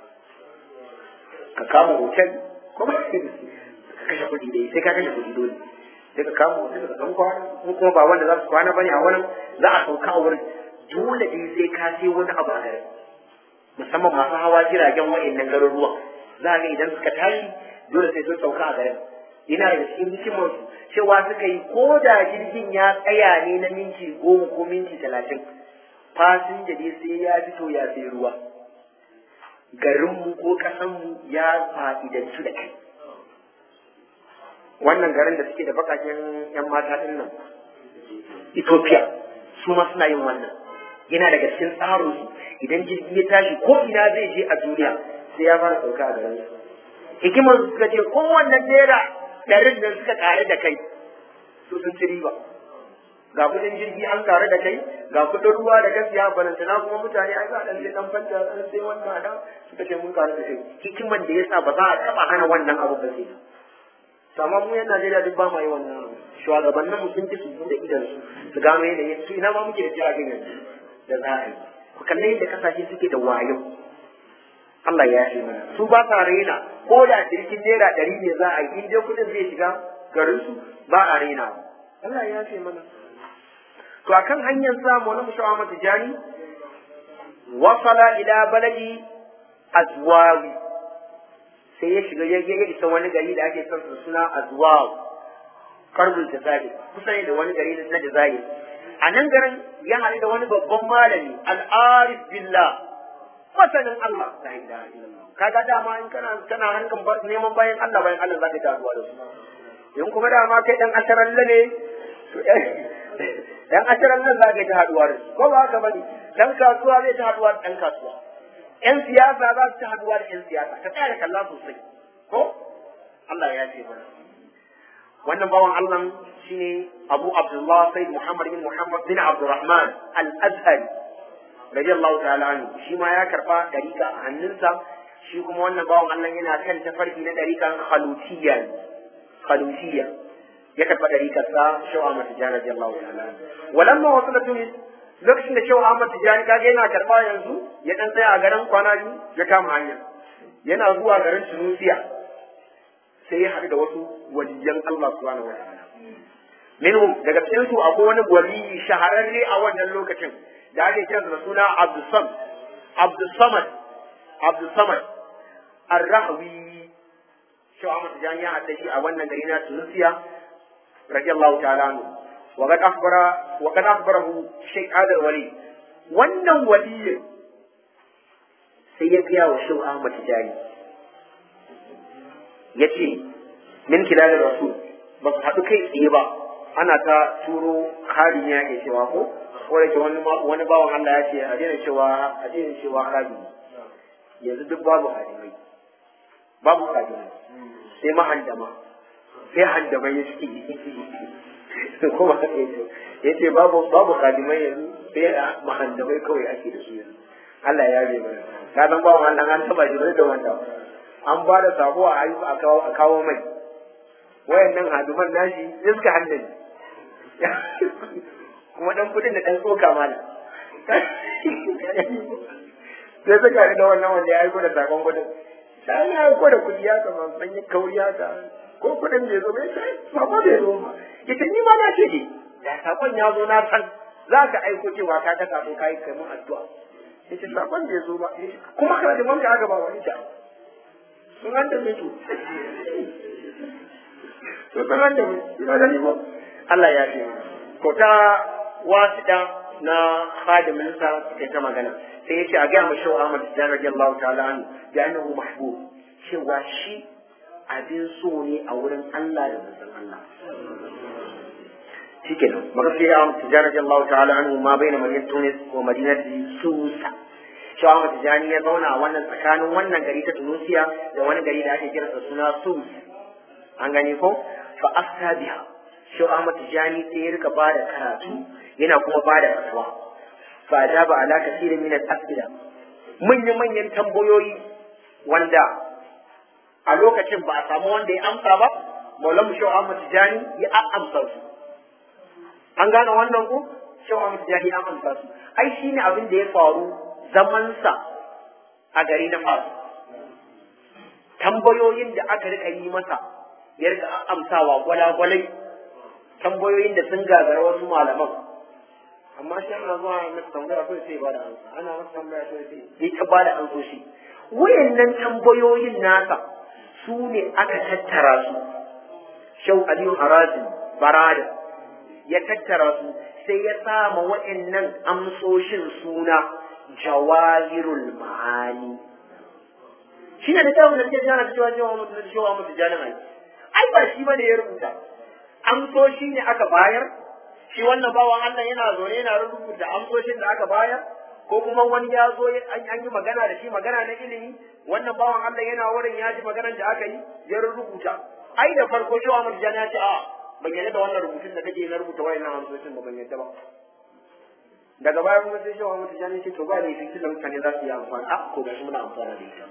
ka kama hotel ko ba ka kashe kuɗi dai sai ka kashe kuɗi dole sai ka kama hotel ka san kwana ko kuma ba wanda za su kwana bane a wurin za a sauka a wurin dole dai sai ka sai wani abu a garin musamman masu hawa jiragen wa'annan garuruwan za ga idan suka tashi dole sai sun sauka a garin yana da cikin hikimar su cewa suka yi ko da jirgin ya tsaya ne na minti goma ko minti talatin fasinja dai sai ya fito ya sai ruwa garinmu ko ƙasanmu ya fa'idantu da kai wannan garin da suke da bakaken yan mata din nan Ethiopia su ma suna yin wannan yana daga cikin tsarin su idan jirgi ya tashi ko ina zai je a duniya sai ya fara sauka a garin su hikimar su suka ce kowanne naira ɗarin nan suka ƙare da kai su sun ci riba ga kudin jirgi an ƙare da kai ga kudin ruwa da gaskiya balantana kuma mutane ai za a ɗan sai ɗan fanta ɗan sai wannan da suka ce mun ƙare da kai hikimar da yasa ba za a taɓa hana wannan abu ba sai to amma mu yan Najeriya duk ba ma yi wannan shugabannin mu sun ci su da idan su su gano yanayin su ina ma muke da jiragen yanzu da za a yi ku kalli yadda kasashe suke da wayo Allah ya ce mana su ba sa raina ko da jirgin naira ɗari ne za a yi in dai kuɗin zai shiga garin su ba a raina Allah ya ce mana to akan hanyar samu wani mushawa mata jani wasala ila baladi azwawi sai ya shiga ya isa wani gari da ake son suna azwawi karbul jazair kusa ne da wani gari na jazair a nan garin ya haɗu da wani babban malami al'arif billah masanin Allah la ilaha illallah kaga dama in kana kana harkan neman bayan Allah bayan Allah zaka ta haɗuwa da su in kuma dama kai dan asharalla ne to dan asharalla zaka ta haɗuwa da su ko ba haka bane dan kasuwa zai ta haɗuwa da dan kasuwa yan siyasa za su ta haɗuwa da yan siyasa ka tsaya da kalla sosai ko Allah ya ce mana wannan bawan Allah shine Abu Abdullah Sayyid Muhammad bin Muhammad bin Abdurrahman Al-Azhari radiyallahu ta'ala anhu shi ma ya karba dariƙa a hannunsa shi kuma wannan bawan Allah yana kan tafarki na dariƙan khalutiyya khalutiyya ya karba dariƙar sa Shaw Ahmad Tijani radiyallahu ta'ala anhu walamma wasala Tunis lokacin da Shaw Ahmad Tijani kaga yana karba yanzu ya dan tsaya a garin kwana biyu ya kama hanya yana zuwa garin Tunisia sai ya haɗu da wasu waliyan Allah subhanahu wa ta'ala minhum daga cikin su akwai wani waliyi shahararre a wannan lokacin da ake kiransa da suna Abdusam Abdusamad Abdusamad Ar-Rahwi shi Ahmad Tijani ya haɗa shi a wannan gari na Tunisia radiyallahu ta'ala anhu wa qad akhbara wa qad akhbarahu Sheikh Adal Wali wannan waliyin sai ya biya wa Sheikh Ahmad Tijani ya ce min kilalin rasul ba su haɗu kai tsaye ba ana ta turo harin ya ke cewa ko ko da ke wani wani bawan Allah ya ce a daina cewa a daina cewa hari yanzu duk babu harimai babu harimai sai mahandama sai handamai ya ce ko ba ya ce babu babu harimai yanzu sai mahandamai kawai ake da su yanzu Allah ya bai mana ka san bawan Allah an taba shi da wanda an ba da sako a ayyuka a kawo a kawo mai wayannan haduman nashi sai suka handani kuma dan kudin da dan tsoka mana sai suka da wannan wanda ya aiko da sakon kudin sai ya aiko da kudi ya kama san yi kauri haka ko kudin bai zo bai sai sako bai zo ba ita ni ma na ce da sakon ya zo na san za ka aiko cewa ka ga sako kai kai mun addu'a yace sakon bai zo ba kuma kana da manka aka ba wani ta sun an da mutu to sun an da mutu ina gani ba Allah ya ce ko ta wasida na khadimin sa kai ta magana sai yace a ga mu shaw Ahmad Tijani radiyallahu ta'ala anhu da annahu mahbub cewa shi abin so ne a wurin Allah da manzon Allah shikenan maka sai Ahmad Tijani radiyallahu ta'ala anhu ma baina madinat Tunis wa madinati Susa cewa Ahmad Tijani ya zauna a wannan tsakanin wannan gari ta Tunisia da wani gari da ake kiransa suna Sus an gani ko fa afta biha cewa Ahmad Tijani sai ya rika bada karatu yana kuma bada fatwa fa ajaba ala kasirin min al-asila manyan manyan tambayoyi wanda a lokacin ba a samu wanda ya amsa ba Maulana Shehu Ahmad Tijani ya amsa su an gane wannan ko Shehu Ahmad Tijani ya amsa su ai shine abin da ya faru zamansa a gari na fasu tambayoyin da aka rika yi masa ya rika amsawa gwalagwalai tambayoyin da sun gagara wasu malaman amma shi ana zuwa masa tambaya kawai sai ba da amsa ana masa tambaya kawai sai ya ta ba da amsoshi wayannan tambayoyin nasa su ne aka tattara su shau aliyu harazi barada ya tattara su sai ya sama wayannan amsoshin suna jawahirul ma'ani shi ne da kyawun da ke jana cewa cewa mutu cewa mutu jana mai ai ba shi bane ya rubuta amsoshi ne aka bayar shi wannan bawan Allah yana zaune yana rubuta amsoshin da aka bayar ko kuma wani ya zo an yi magana da shi magana na ilimi wannan bawan Allah yana wurin ya ji maganar da aka yi ya rubuta ai da farko cewa mutu jana ya ce a ban yarda da wannan rubutun da kake na rubuta wayannan amsoshin ba ban yarda ba daga baya kuma sai shawa mutu jani ce to ba ne fitin da mutane za su yi amfani a ko gashi muna amfana da ita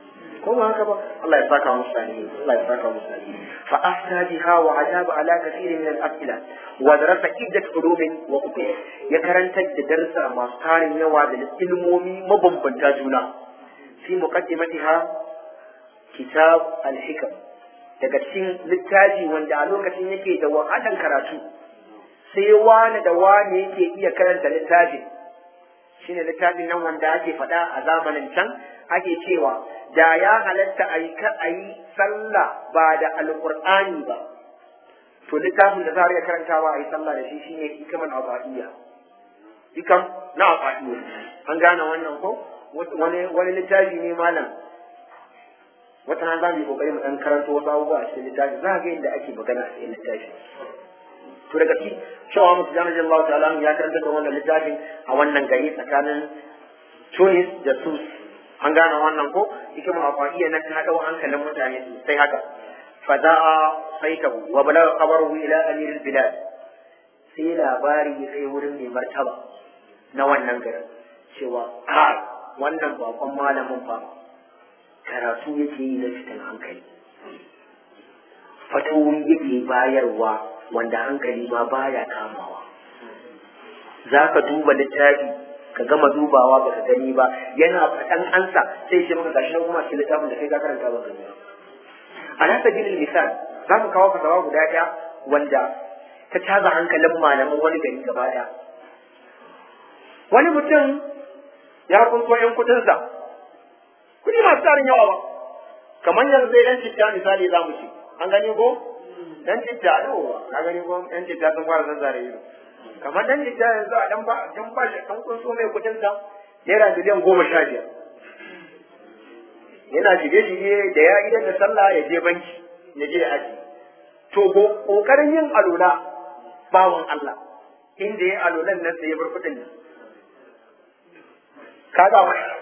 ko ba haka ba Allah ya saka musu sani Allah ya saka musu sani fa afta biha wa ajaba ala kathirin min al-as'ila wa darasa iddat ulumin wa uqul ya karanta da darsa masu tarin yawa da ilmomi mabambanta juna fi muqaddimatiha kitab al-hikam daga cikin littafi wanda a lokacin yake da wahalan karatu sai wani da wani yake iya karanta littafin shine littafin nan wanda ake faɗa a zamanin can ake cewa da ya halatta a yi a yi sallah ba da alƙur'ani ba to littafin da za a iya karantawa a yi sallah da shi shine hikaman abadiyya hikam na abadiyya an gane wannan ko wani wani littafi ne malam wata nan za mu yi kokari mu dan karanto wasu abubuwa a cikin littafi za ga yadda ake magana a cikin littafi to daga ci cewa musu jami'in Allah ta'ala ya karanta da wannan littafin a wannan gari tsakanin Tunis da Sus an gane wannan ko hikimar afaiya nan ta dau hankalin mutane sosai haka fada'a saitahu wa balagha khabaruhu ila amir bilad sai labari ya kai wurin mai martaba na wannan garin cewa a wannan bakon malamin fa karatu yake yi na fitan hankali fatawoyi yake bayarwa wanda hankali ma baya kamawa za ka duba littafi ka gama dubawa baka gani ba yana faɗan ansa sai shi maka gashi na kuma cikin littafin da kai ka karanta ba gani a nasa jinin misal za mu kawo kasawa guda ɗaya wanda ta caza hankalin malaman wani gari gaba ɗaya wani mutum ya kunso ‘yan kuɗinsa kuɗi masu tarin yawa ba kamar yanzu zai ɗan citta misali za mu ci an gani ko dan citta yawa ka gani ko ɗan citta sun fara zazzare ido kamar dan citta yanzu a dan ba dan ba shi dan kunso mai kudin sa naira miliyan goma sha biyar yana shige shige da ya idan da sallah ya je banki ya je aji to kokarin yin alula bawan Allah inda ya alulan nan sai ya bar kudin nan kaga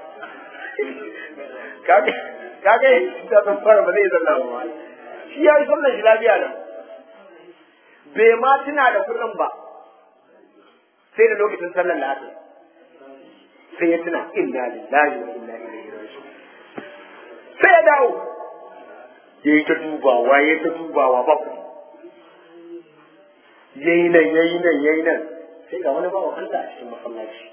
kaga kaga da san fara ba zai zalla ba shi ya yi sallar shi lafiya nan bai ma tuna da kuɗin ba sai da lokacin sallar lafiya sai ya tuna inna lillahi wa inna ilaihi raji'un sai ya dawo ya yi ta dubawa ya yi ta dubawa ba ku ya yi nan ya yi nan ya yi nan sai ga wani bawan Allah a cikin masallaci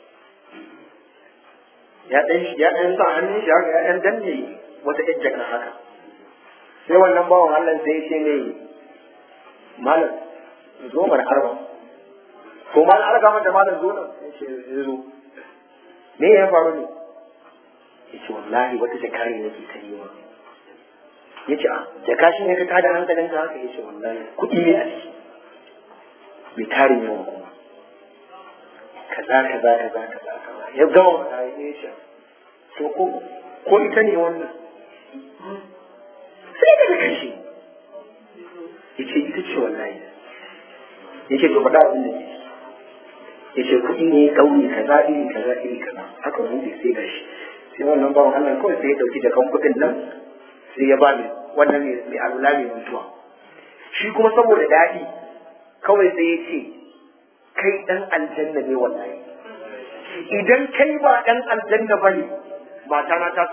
ya ɗan ya ɗan sa hannun shi haka ya ɗan danne wata ƴan jaka haka sai wannan bawan Allah sai ya ce ne malam zo mana arba ko malam arga mata malam zo nan ya ce ya zo me ya faru ne ya ce wallahi wata jaka ne nake ta yi ya ce a jaka shi ne ka tada hankalin ka haka ya ce wallahi kuɗi ne a ciki mai tarin yawan kuma kaza kaza kaza kaza kaza ya gama faɗa ya ce to ko ko ita ne wannan sai daga kanshi ya ce ita ce wallahi ya ce to faɗa abin da ke ya ce kuɗi ne ƙauye kaza iri kaza iri kaza haka buɗe sai gashi sai wannan bawan Allah kawai sai ya ɗauki jakan kuɗin nan sai ya ba mai wannan mai alula mai mutuwa shi kuma saboda daɗi kawai sai ya ce kai ɗan aljanna ne wallahi idan kai ba ɗan aljanna ba ne mata na ta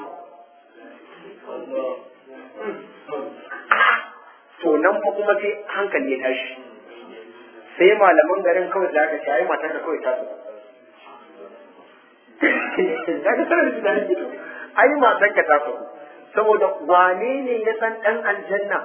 to nan fa kuma sai hankali ya tashi sai malaman garin kawai da aka ce ai matar ka kawai ta so daga sanar da dani ai matar ka ta so saboda wane ne ya san dan aljanna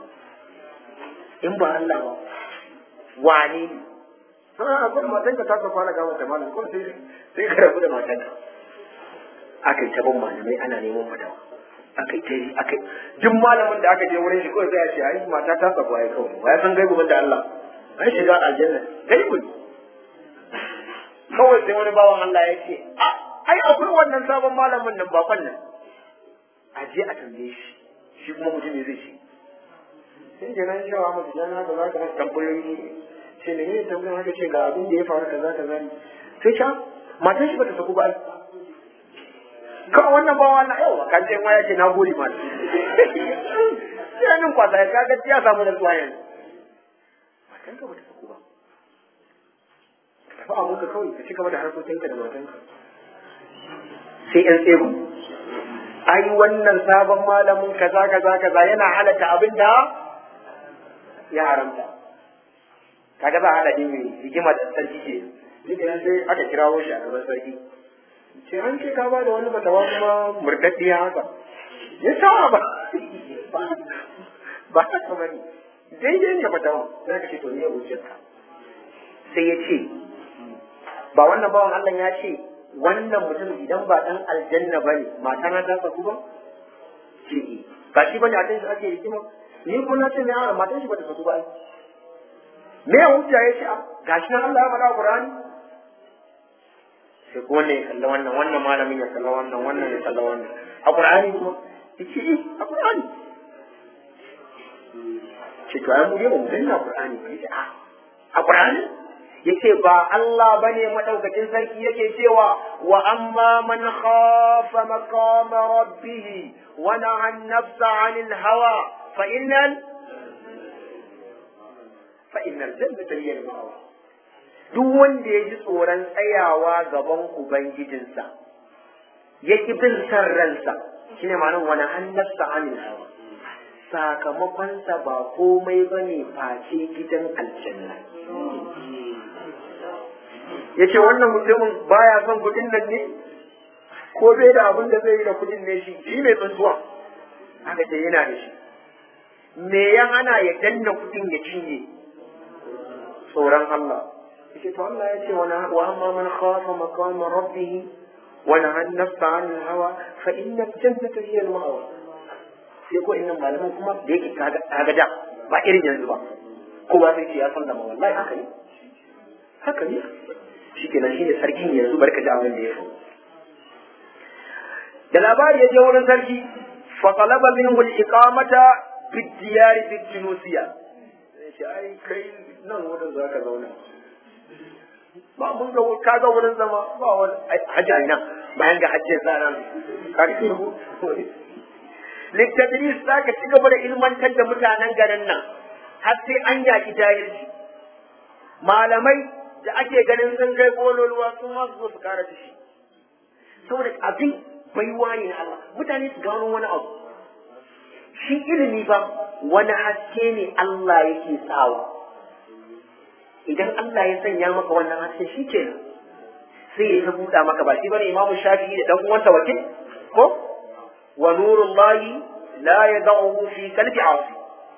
in ba Allah ba wane ne sai a gurin matar ka ta so kwana ga wata malam ko sai sai ka rabu da matar ka akai ta ban malamai ana neman fatawa akai ta yi akai duk malamin da aka je wurin shi kawai sai ya ce ai mata ta sabo ai kawai wa ya san gaibu da Allah an shiga aljanna gaibu kawai sai wani bawan Allah ya ce a ai akwai wannan sabon malamin nan bakon nan a je a tambaye shi shi kuma mutum ne zai ce sai ke nan shawa mutu jana da za ka masa tambayoyi ce ne ne tambayoyin haka ce ga abin da ya faru kaza kaza ne sai can matan shi bata saku ba ai kawai wannan bawa na yau kan ce waya ce na gode ma sai nan kwasa ya kaga ya samu da tsuwa yanzu matan ka bata saku ba tafi abun ka kawai ka ci gaba da harkokinka da matan ka sai yan tsego ai wannan sabon malamin kaza kaza kaza yana halatta abin da ya haramta kaga ba hada din mai hikima da sarki ke duk da sai aka kirawo shi a gaban sarki ce an ce ka ba da wani fatawa kuma murdaddiya haka ya sa ba ba haka ba ne daidai ne fatawa sai ka ce to ne hujjarka sai ya ce ba wannan bawan Allah ya ce wannan mutum idan ba dan aljanna ba ne mata na ta saku ba ce ba shi bane a can shi ake hikima ni kuma na ce ne a matan shi ba ta saku ba me ya hujja ya ce gashi nan Allah ya faɗa Qur'ani sai ko wannan ya kalla wannan wannan malamin ya kalla wannan wannan ya kalla wannan a Qur'ani kuma yace eh a Qur'ani ce to ai mu dai ba mu danna Qur'ani ba yace a a Qur'ani yace ba Allah bane madaukakin sarki yake cewa wa amma man khafa maqama rabbih wa naha an-nafsa 'anil hawa fa innal fa innal jannata hiya al-ma'wa duk wanda ya ji tsoron tsayawa gaban ubangijinsa ya ki bin san ransa shine ma'anar wani hannarsa anil hawa sakamakonsa ba komai bane face gidan aljanna ya ce wannan mutumin baya son kudin nan ne ko bai da abin da zai yi da kudin ne shi shi mai tsuntuwa aka ce yana da shi me ya hana ya danna kudin ya cinye tsoron Allah yace to Allah ya ce wa amma man khafa maqama rabbih wa naha an-nafsa 'anil hawa fa inna al-jannata hiya al-ma'wa sai ko innan malaman kuma da yake kaga kaga da ba irin yanzu ba ko ba sai ce ya sallama wallahi haka ne haka ne shikenan shine sarkin yanzu barka ji abin da ya faru da labari ya je wurin sarki fa talaba minhu al-iqamata bid-diyar bid-tunusiya sai ai kai nan wurin za ka zauna ba mun ga ka ga wurin zama ba wani hajji ina bayan ga hajjin tsara karfi littadris za ka ci gaba da ilmantar da mutanen garin nan har sai an yaki jahilci malamai da ake ganin sun kai kololuwa sun ma su zo su kara shi saboda abin baiwa ne na Allah mutane su gano wani abu shi ilimi ba wani haske ne Allah yake sawa idan Allah ya sanya maka wannan haske shi ke sai ya buɗa maka ba shi bane imamu shafi'i da dan uwansa wakil ko wa nurullahi la yad'uhu fi qalbi 'asi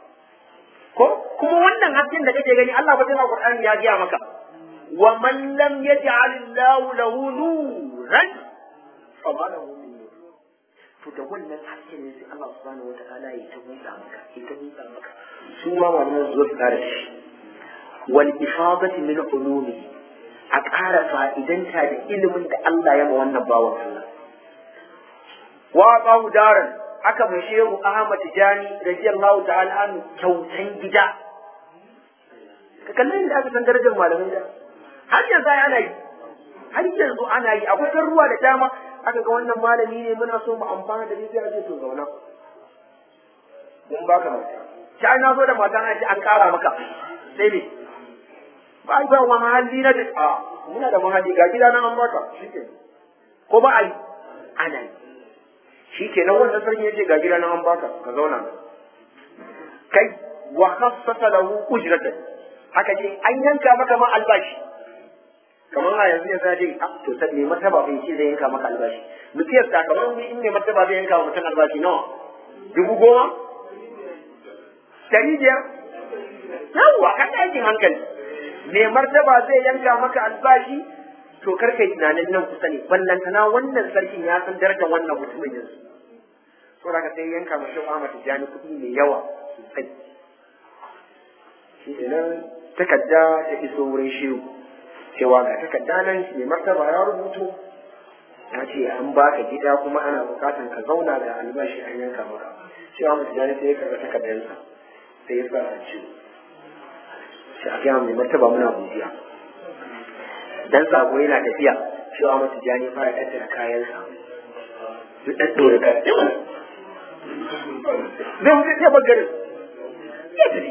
ko kuma wannan hasken da kake gani Allah ba tana Qur'ani ya giya maka wa man lam yaj'al Allah lahu nuran fa ma lahu min nur to da wannan hasken ne sai Allah subhanahu wataala ya ta buɗa maka ya ta buɗa maka su ma wannan zuwa su kare shi wal ifadati min ulumi a ƙara fa'idanta da ilimin da Allah ya ma wannan bawan Allah wa qahu daran aka mai shehu Ahmad Tijani radiyallahu ta'ala an kyautan gida ka kallon da aka san darajar malamin da har yanzu ana yi har yanzu ana yi akwai kan ruwa da dama aka ga wannan malami ne muna so mu amfana da shi sai a ce to zauna mun baka mata sai na zo da mata na ce an kara maka sai ne ba ba wa mahalli na da a muna da mahalli ga gida nan an baka shike ko ba ai ana yi shikenan wannan sarki yace ga gida nan an baka ka zauna kai wa khassasa lahu ujratan haka ce an yanka maka ma albashi kamar a yanzu ya zaje a to sai ne martaba bai ce zai yanka maka albashi mutiyar ta kamar in ne martaba zai yanka mutum albashi nawa dubu goma dari biyar yawwa kan aikin hankali me martaba zai yanka maka albashi to kar kai tunanin nan kusa ne ballantana wannan sarkin ya san darajar wannan mutumin yanzu so daga sai yanka mashi Ahmad Tijani kuɗi mai yawa sosai shi nan takarda ta iso wurin shehu cewa ga takarda nan mai martaba ya rubuto ya ce an baka gida kuma ana bukatan ka zauna da albashi an yanka maka shi Ahmad Tijani sai ya karɓi takardarsa sai ya sa a ciwo shi a gaya mai martaba muna godiya dan sako yana tafiya shi wa mata jani fara tattara kayansa su ɗaɗɗora kayan zai wuce ce bagarin ya tafi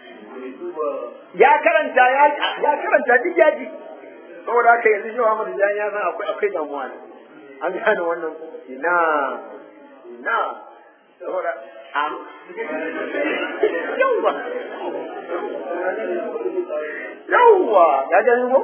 ya karanta ya ya karanta duk ya ji saboda haka yanzu shi wa mata jani ya san akwai akwai damuwa ne an gane wannan ina ina saboda am yawwa yawwa ya gani ko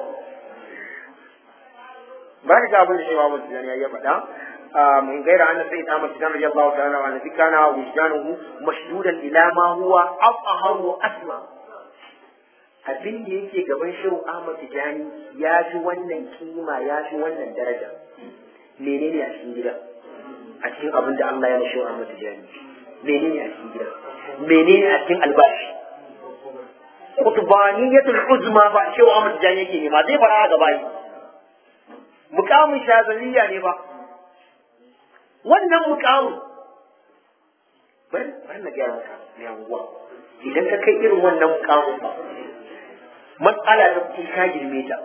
ba ka ga abin da shi ma mutum ya faɗa من غير أن سيد أحمد سيدان رضي الله تعالى عنه كان وجدانه مشدودا إلى ما هو أطهر وأسمى abin da yake gaban shehu Ahmad Tijani ya fi wannan kima ya fi wannan daraja menene a cikin gida a cikin abin da Allah ya mashi shehu Ahmad Tijani menene a cikin gida menene a cikin albashi kutbaniyatul uzma ba shehu Ahmad Tijani yake nema zai fara gaba yi mukamin shazaliya ne ba wannan mukamin bari bari na gaya maka mai anguwa idan ka kai irin wannan mukamin ba matsala ta kuɗi ka girme ta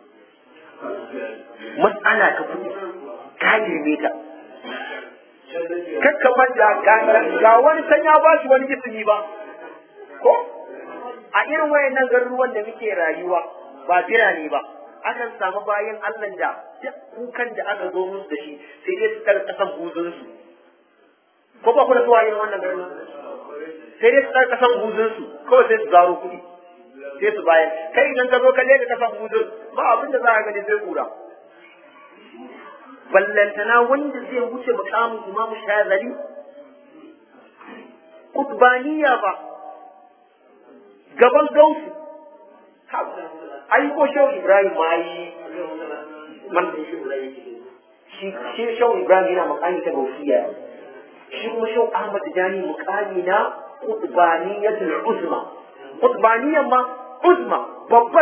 matsala ta kuɗi ka girme ta kakka manta ga wani san ya ba shi wani ismi ba ko a irin wayannan garuruwan da muke rayuwa ba birane ba akan samu bayan Allah da duk kukan da aka zo musu da shi sai dai su tsara kasan buzunsu ko ba ku da zuwa irin wannan garin sai dai su tsara kasan buzunsu kawai sai su zaro kuɗi sai su bayar kai idan ka zo ka leka kasan buzun ba abin da za a gani sai kura ballantana wanda zai wuce mukamin imamu shazali kutbaniya ba gaban gausu ai ko shehu ibrahim ma yi man shi shi shehu ibrahim yana mukami ta gausiya shi kuma shehu ahmad jani mukami na qutbaniyatul uzma qutbaniyan ma uzma babban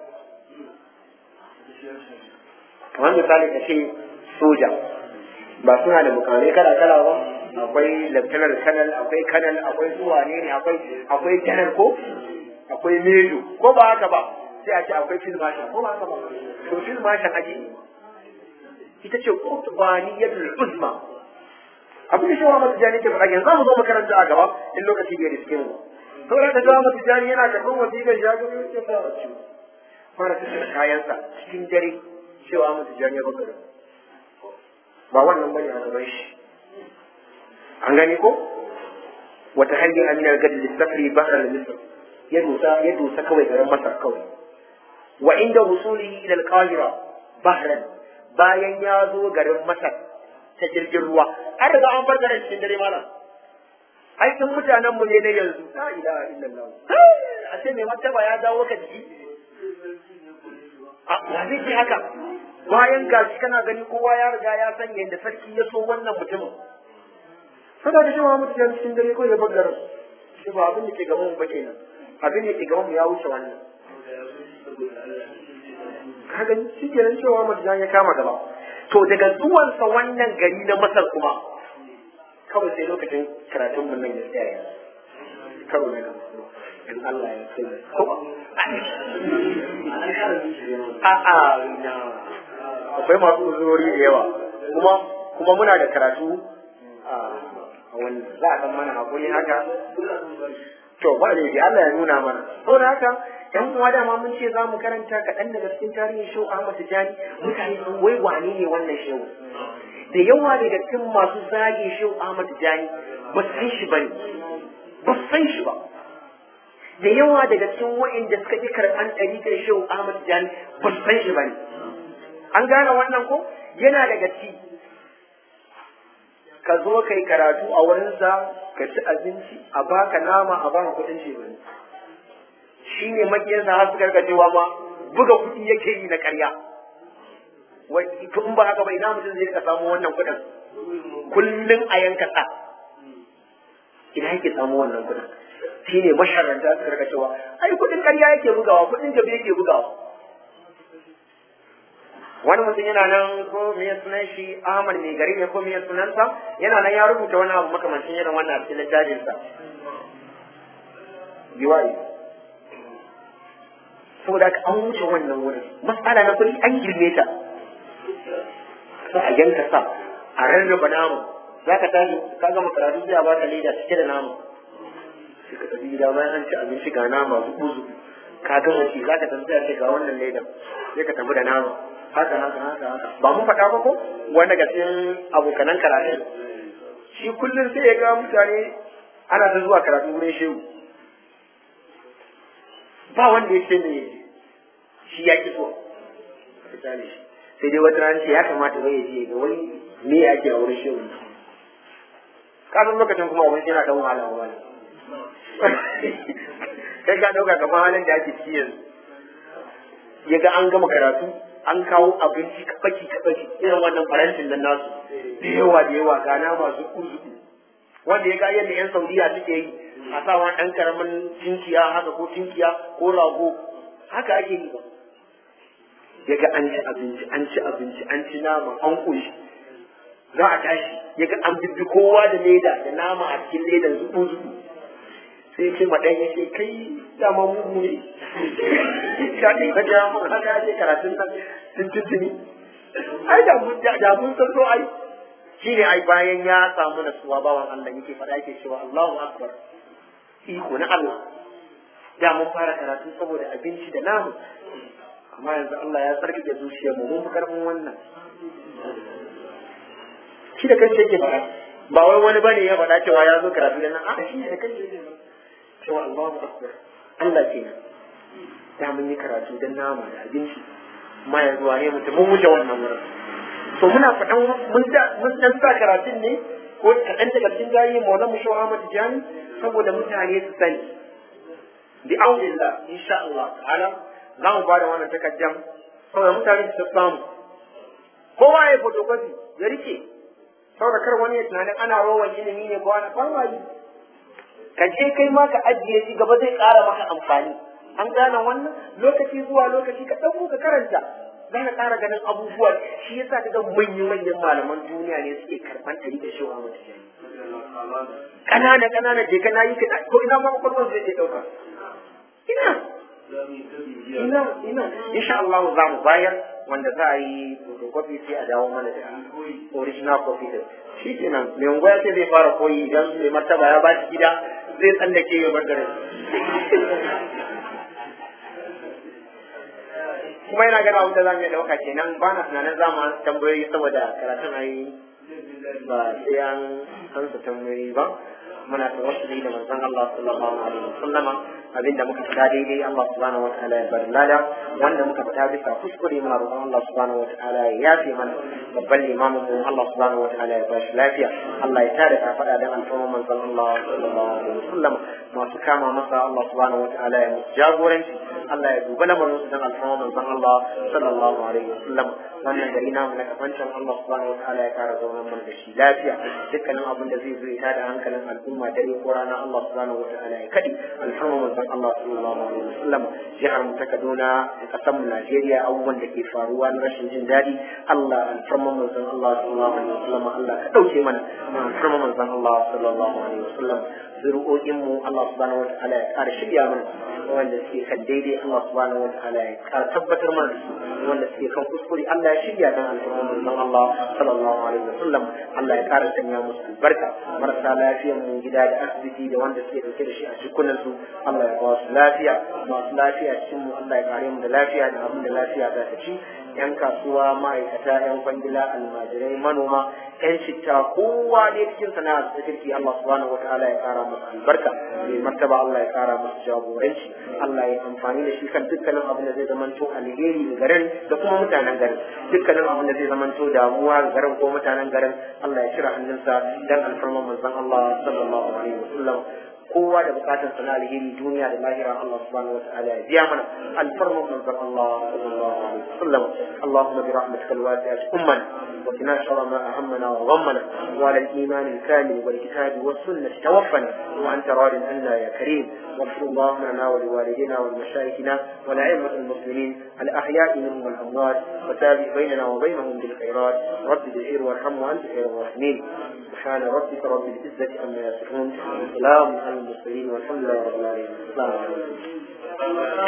kamar misali ka ce soja ba suna da mukamai kala kala ba akwai lieutenant colonel akwai colonel akwai zuwa ne ne akwai akwai general ko akwai mejo ko ba haka ba sai a ce akwai field marshal ko ba haka ba to field marshal ake yi ita ce qutbaniyatul uzma abin da shawara mata jani ke faɗa yanzu mu zo makaranta a gaba in lokaci bai riske mu to da ka jawo mata jani yana karɓar wasiƙar ya ga ya fara ciwo fara tattara kayansa cikin dare cewa mata jani ya baka ba wannan bane a gaban shi an gani ko wata hanyar aminar gadi lissafri bahar misr ya dusa ya dusa kawai garin masar kawai wa inda wusulihi ila al-qahira bahran bayan ya zo garin masar ta jirgin ruwa an riga an bar garin cikin dare malam ai in mutanen mu ne na yanzu la ilaha illallah a ce mai martaba ya dawo ka jiki a ya zai ce haka bayan gashi kana gani kowa ya riga ya san yadda sarki ya so wannan mutumin saboda shi Muhammad ya cikin dare ko ya bar garin shi ba abin da ke gaban mu ba kenan abin da ke gaban mu ya wuce wannan ka gani shi kenan cewa Muhammad ya kama gaba to daga zuwansa wannan gari na Masar kuma kawai sai lokacin karatun mun nan ya tsaya karo na gaba in Allah ya kai ko a a na akwai masu uzurori da yawa kuma kuma muna da karatu a wannan za a san mana hakuri haka to ba da Allah ya nuna mana saboda haka yan uwa da ma mun ce za mu karanta kaɗan daga cikin tarihin shehu Ahmad Tijani mutane sun wai wane ne wannan shehu da yawa daga cikin masu zage shehu Ahmad Tijani ba su san shi bane ba su san shi ba da yawa daga cikin wa'inda suka ƙi karɓan ɗariƙar shehu Ahmad Tijani ba su san shi bane an gane wannan ko yana daga ci ka zo kai karatu a wurinsa ka ci abinci a baka nama a baka kuɗin ce bane shi ne makiyansa har suka rika cewa ma buga kuɗi yake yi na ƙarya wai to in ba haka ba ina mutum zai rika samu wannan kuɗin kullum a yanka sa ina yake samu wannan kuɗin shi ne masharanta suka rika cewa ai kuɗin ƙarya yake bugawa kuɗin jabi yake bugawa wani mutum yana nan ko me sunan shi Ahmad mai gari ne ko me sunansa yana nan ya rubuta wani abu makamancin irin wannan a cikin littafinsa biwayi saboda haka an wuce wannan wurin matsala na kuɗi an girme ta sai a yanka sa a rarraba nama za ka tashi ka gama karatu sai a baka leda cike da nama sai ka tafi gida bayan an ci abinci ga nama zuɓu zuɓu ka gama ci za ka tafi sai a ce ga wannan ledan sai ka tafi da nama haka haka haka haka ba mun faɗa ba ko wanda ga cikin abokanan karatu shi kullum sai ya ga mutane ana ta zuwa karatu wurin shehu ba wanda ya ce me shi ya ki so sai dai wata rana ce ya kamata wai ya je ga wani me ake a wurin shehu ka san lokacin kuma wani yana dan wahala wani kai ka dauka kamar halin da ake ciki yanzu ya ga an gama karatu an kawo abinci kabaki kabaki irin wannan farantin nan nasu da yawa da yawa ga nama zuku zuku wanda ya ga yadda yan saudiya suke yi a sa wani ɗan karamin tinkiya haka ko tinkiya ko rago haka ake yi ba ya ga an ci abinci an ci abinci an ci nama an ƙoshi za a tashi ya ga an bibbi kowa da leda da nama a cikin ledan zuku zuku sai ce ma ɗan ya ce kai dama mugu ne ka ɗin ka ja mun haka ake karatun nan tun tuntuni ai da mun da mun san so ai shi ne ai bayan ya samu nasuwa bawan Allah yake faɗa yake cewa Allahu akbar iko na Allah da mun fara karatu saboda abinci da namu amma yanzu Allah ya tsarkake zuciyar mu mun fi karfin wannan shi da kanshi yake faɗa ba wai wani bane ya faɗa cewa ya zo karatu da nan a shi ne da kanshi yake faɗa cewa Allahu akbar Allah kenan da mun yi karatu da nama da abinci amma yanzu wane mutum mun wuce wannan wurin to muna faɗan mun da mun dan sa karatun ne ko kaɗan daga cikin gayi maula mu shawa Ahmad Jami saboda mutane su sani bi aunillah insha Allah ta'ala za mu bada wannan takaddan saboda mutane su samu kowa ya photocopy ya rike saboda kar wani ya tunanin ana rowan ilimi ne ko ana fama yi ka je kai ma ka ajiye shi gaba zai ƙara maka amfani an gane wannan lokaci zuwa lokaci ka ɗauko ka karanta za ka ƙara ganin abubuwa shi yasa ka ga manyan manyan malaman duniya ne suke karɓan ɗari da shi wa mutum ƙanana ƙanana je ka nayi ka ko ina ma kwakwalwar zai je ɗauka ina ina ina insha Allah za mu bayar wanda za a yi photocopy sai a dawo mana da original copy din shi kenan mai unguwa ce zai fara koyi idan mai martaba ya ba shi gida zai tsallake ya bar garin kuma yana gana wuta za mu iya ɗauka kenan ba na tunanin za mu tambayoyi saboda karatun ayi ba sai an ansa tambayoyi ba muna tawassuli da manzon Allah sallallahu alaihi wasallam abinda muka faɗa daidai Allah subhanahu wataala ya bar lada wanda muka faɗa bisa kuskure muna roƙon Allah subhanahu wataala ya yafe mana babban limamin mu Allah subhanahu wataala ya bashi lafiya Allah ya tada ka faɗa da alfarma manzon Allah sallallahu alaihi wasallam masu kama masa Allah subhanahu wataala ya musu jagoranci Allah ya duba lamarin su dan alfarma manzon Allah sallallahu alaihi wasallam wannan gari namu na kafancin Allah subhanahu wataala ya kara zaunar mana da shi lafiya dukkanin abin da zai zo ya tada hankalin al'umma dare ko rana Allah subhanahu wataala ya kadi alfarma manzon Allah sallallahu alaihi wasallam jihar mu ta Kaduna da kasar mu Najeriya abubuwan da ke faruwa na rashin jin daɗi Allah alfarma manzon Allah sallallahu alaihi wasallam Allah ka dauke mana alfarma manzon Allah sallallahu alaihi wasallam zuri'o'in mu Allah subhanahu wataala ya kara shirya mana wanda suke kan daidai Allah subhanahu wataala ya kara tabbatar mana da su wanda suke kan kuskure Allah ya shirya dan alfarma manzon Allah sallallahu alaihi wasallam Allah ya kara sanya musu albarka marasa lafiyar mu gida da asibiti da wanda suke dauke da shi a jikunan su Allah ya ba su lafiya masu lafiya cikin mu Allah ya kare mu da lafiya da abin da lafiya za ta ci yan kasuwa ma'aikata yan kwangila almajirai manoma yan citta kowa dai cikin sana'a da kirki Allah subhanahu wataala ya kara musu albarka mai martaba Allah ya kara musu jagoranci Allah ya amfani da shi kan dukkanin abin da zai zamanto alheri ga garin da kuma mutanen garin dukkanin abin da zai zamanto damuwa ga garin ko mutanen garin Allah ya cire hannunsa dan alfarman manzon Allah sallallahu alaihi wasallam kowa da bukatar sana alheri duniya da lahira Allah subhanahu wa ta'ala ya biya mana alfarman manzon Allah sallallahu alaihi wasallam Allahumma bi rahmatika alwasi'at ummana wa qina sharra ma ahammana wa ghammana wa ala al-iman al-kamil wal kitab was sunnah tawaffana wa anta radin anna ya karim واغفر اللهم لنا ولوالدينا ولمشايخنا ولأئمة المسلمين الأحياء منهم والأموات وتابع بيننا وبينهم بالخيرات رب بالخير وارحم وأنت خير الراحمين سبحان ربك رب العزة عما يصفون وسلام على المرسلين والحمد لله رب العالمين السلام عليكم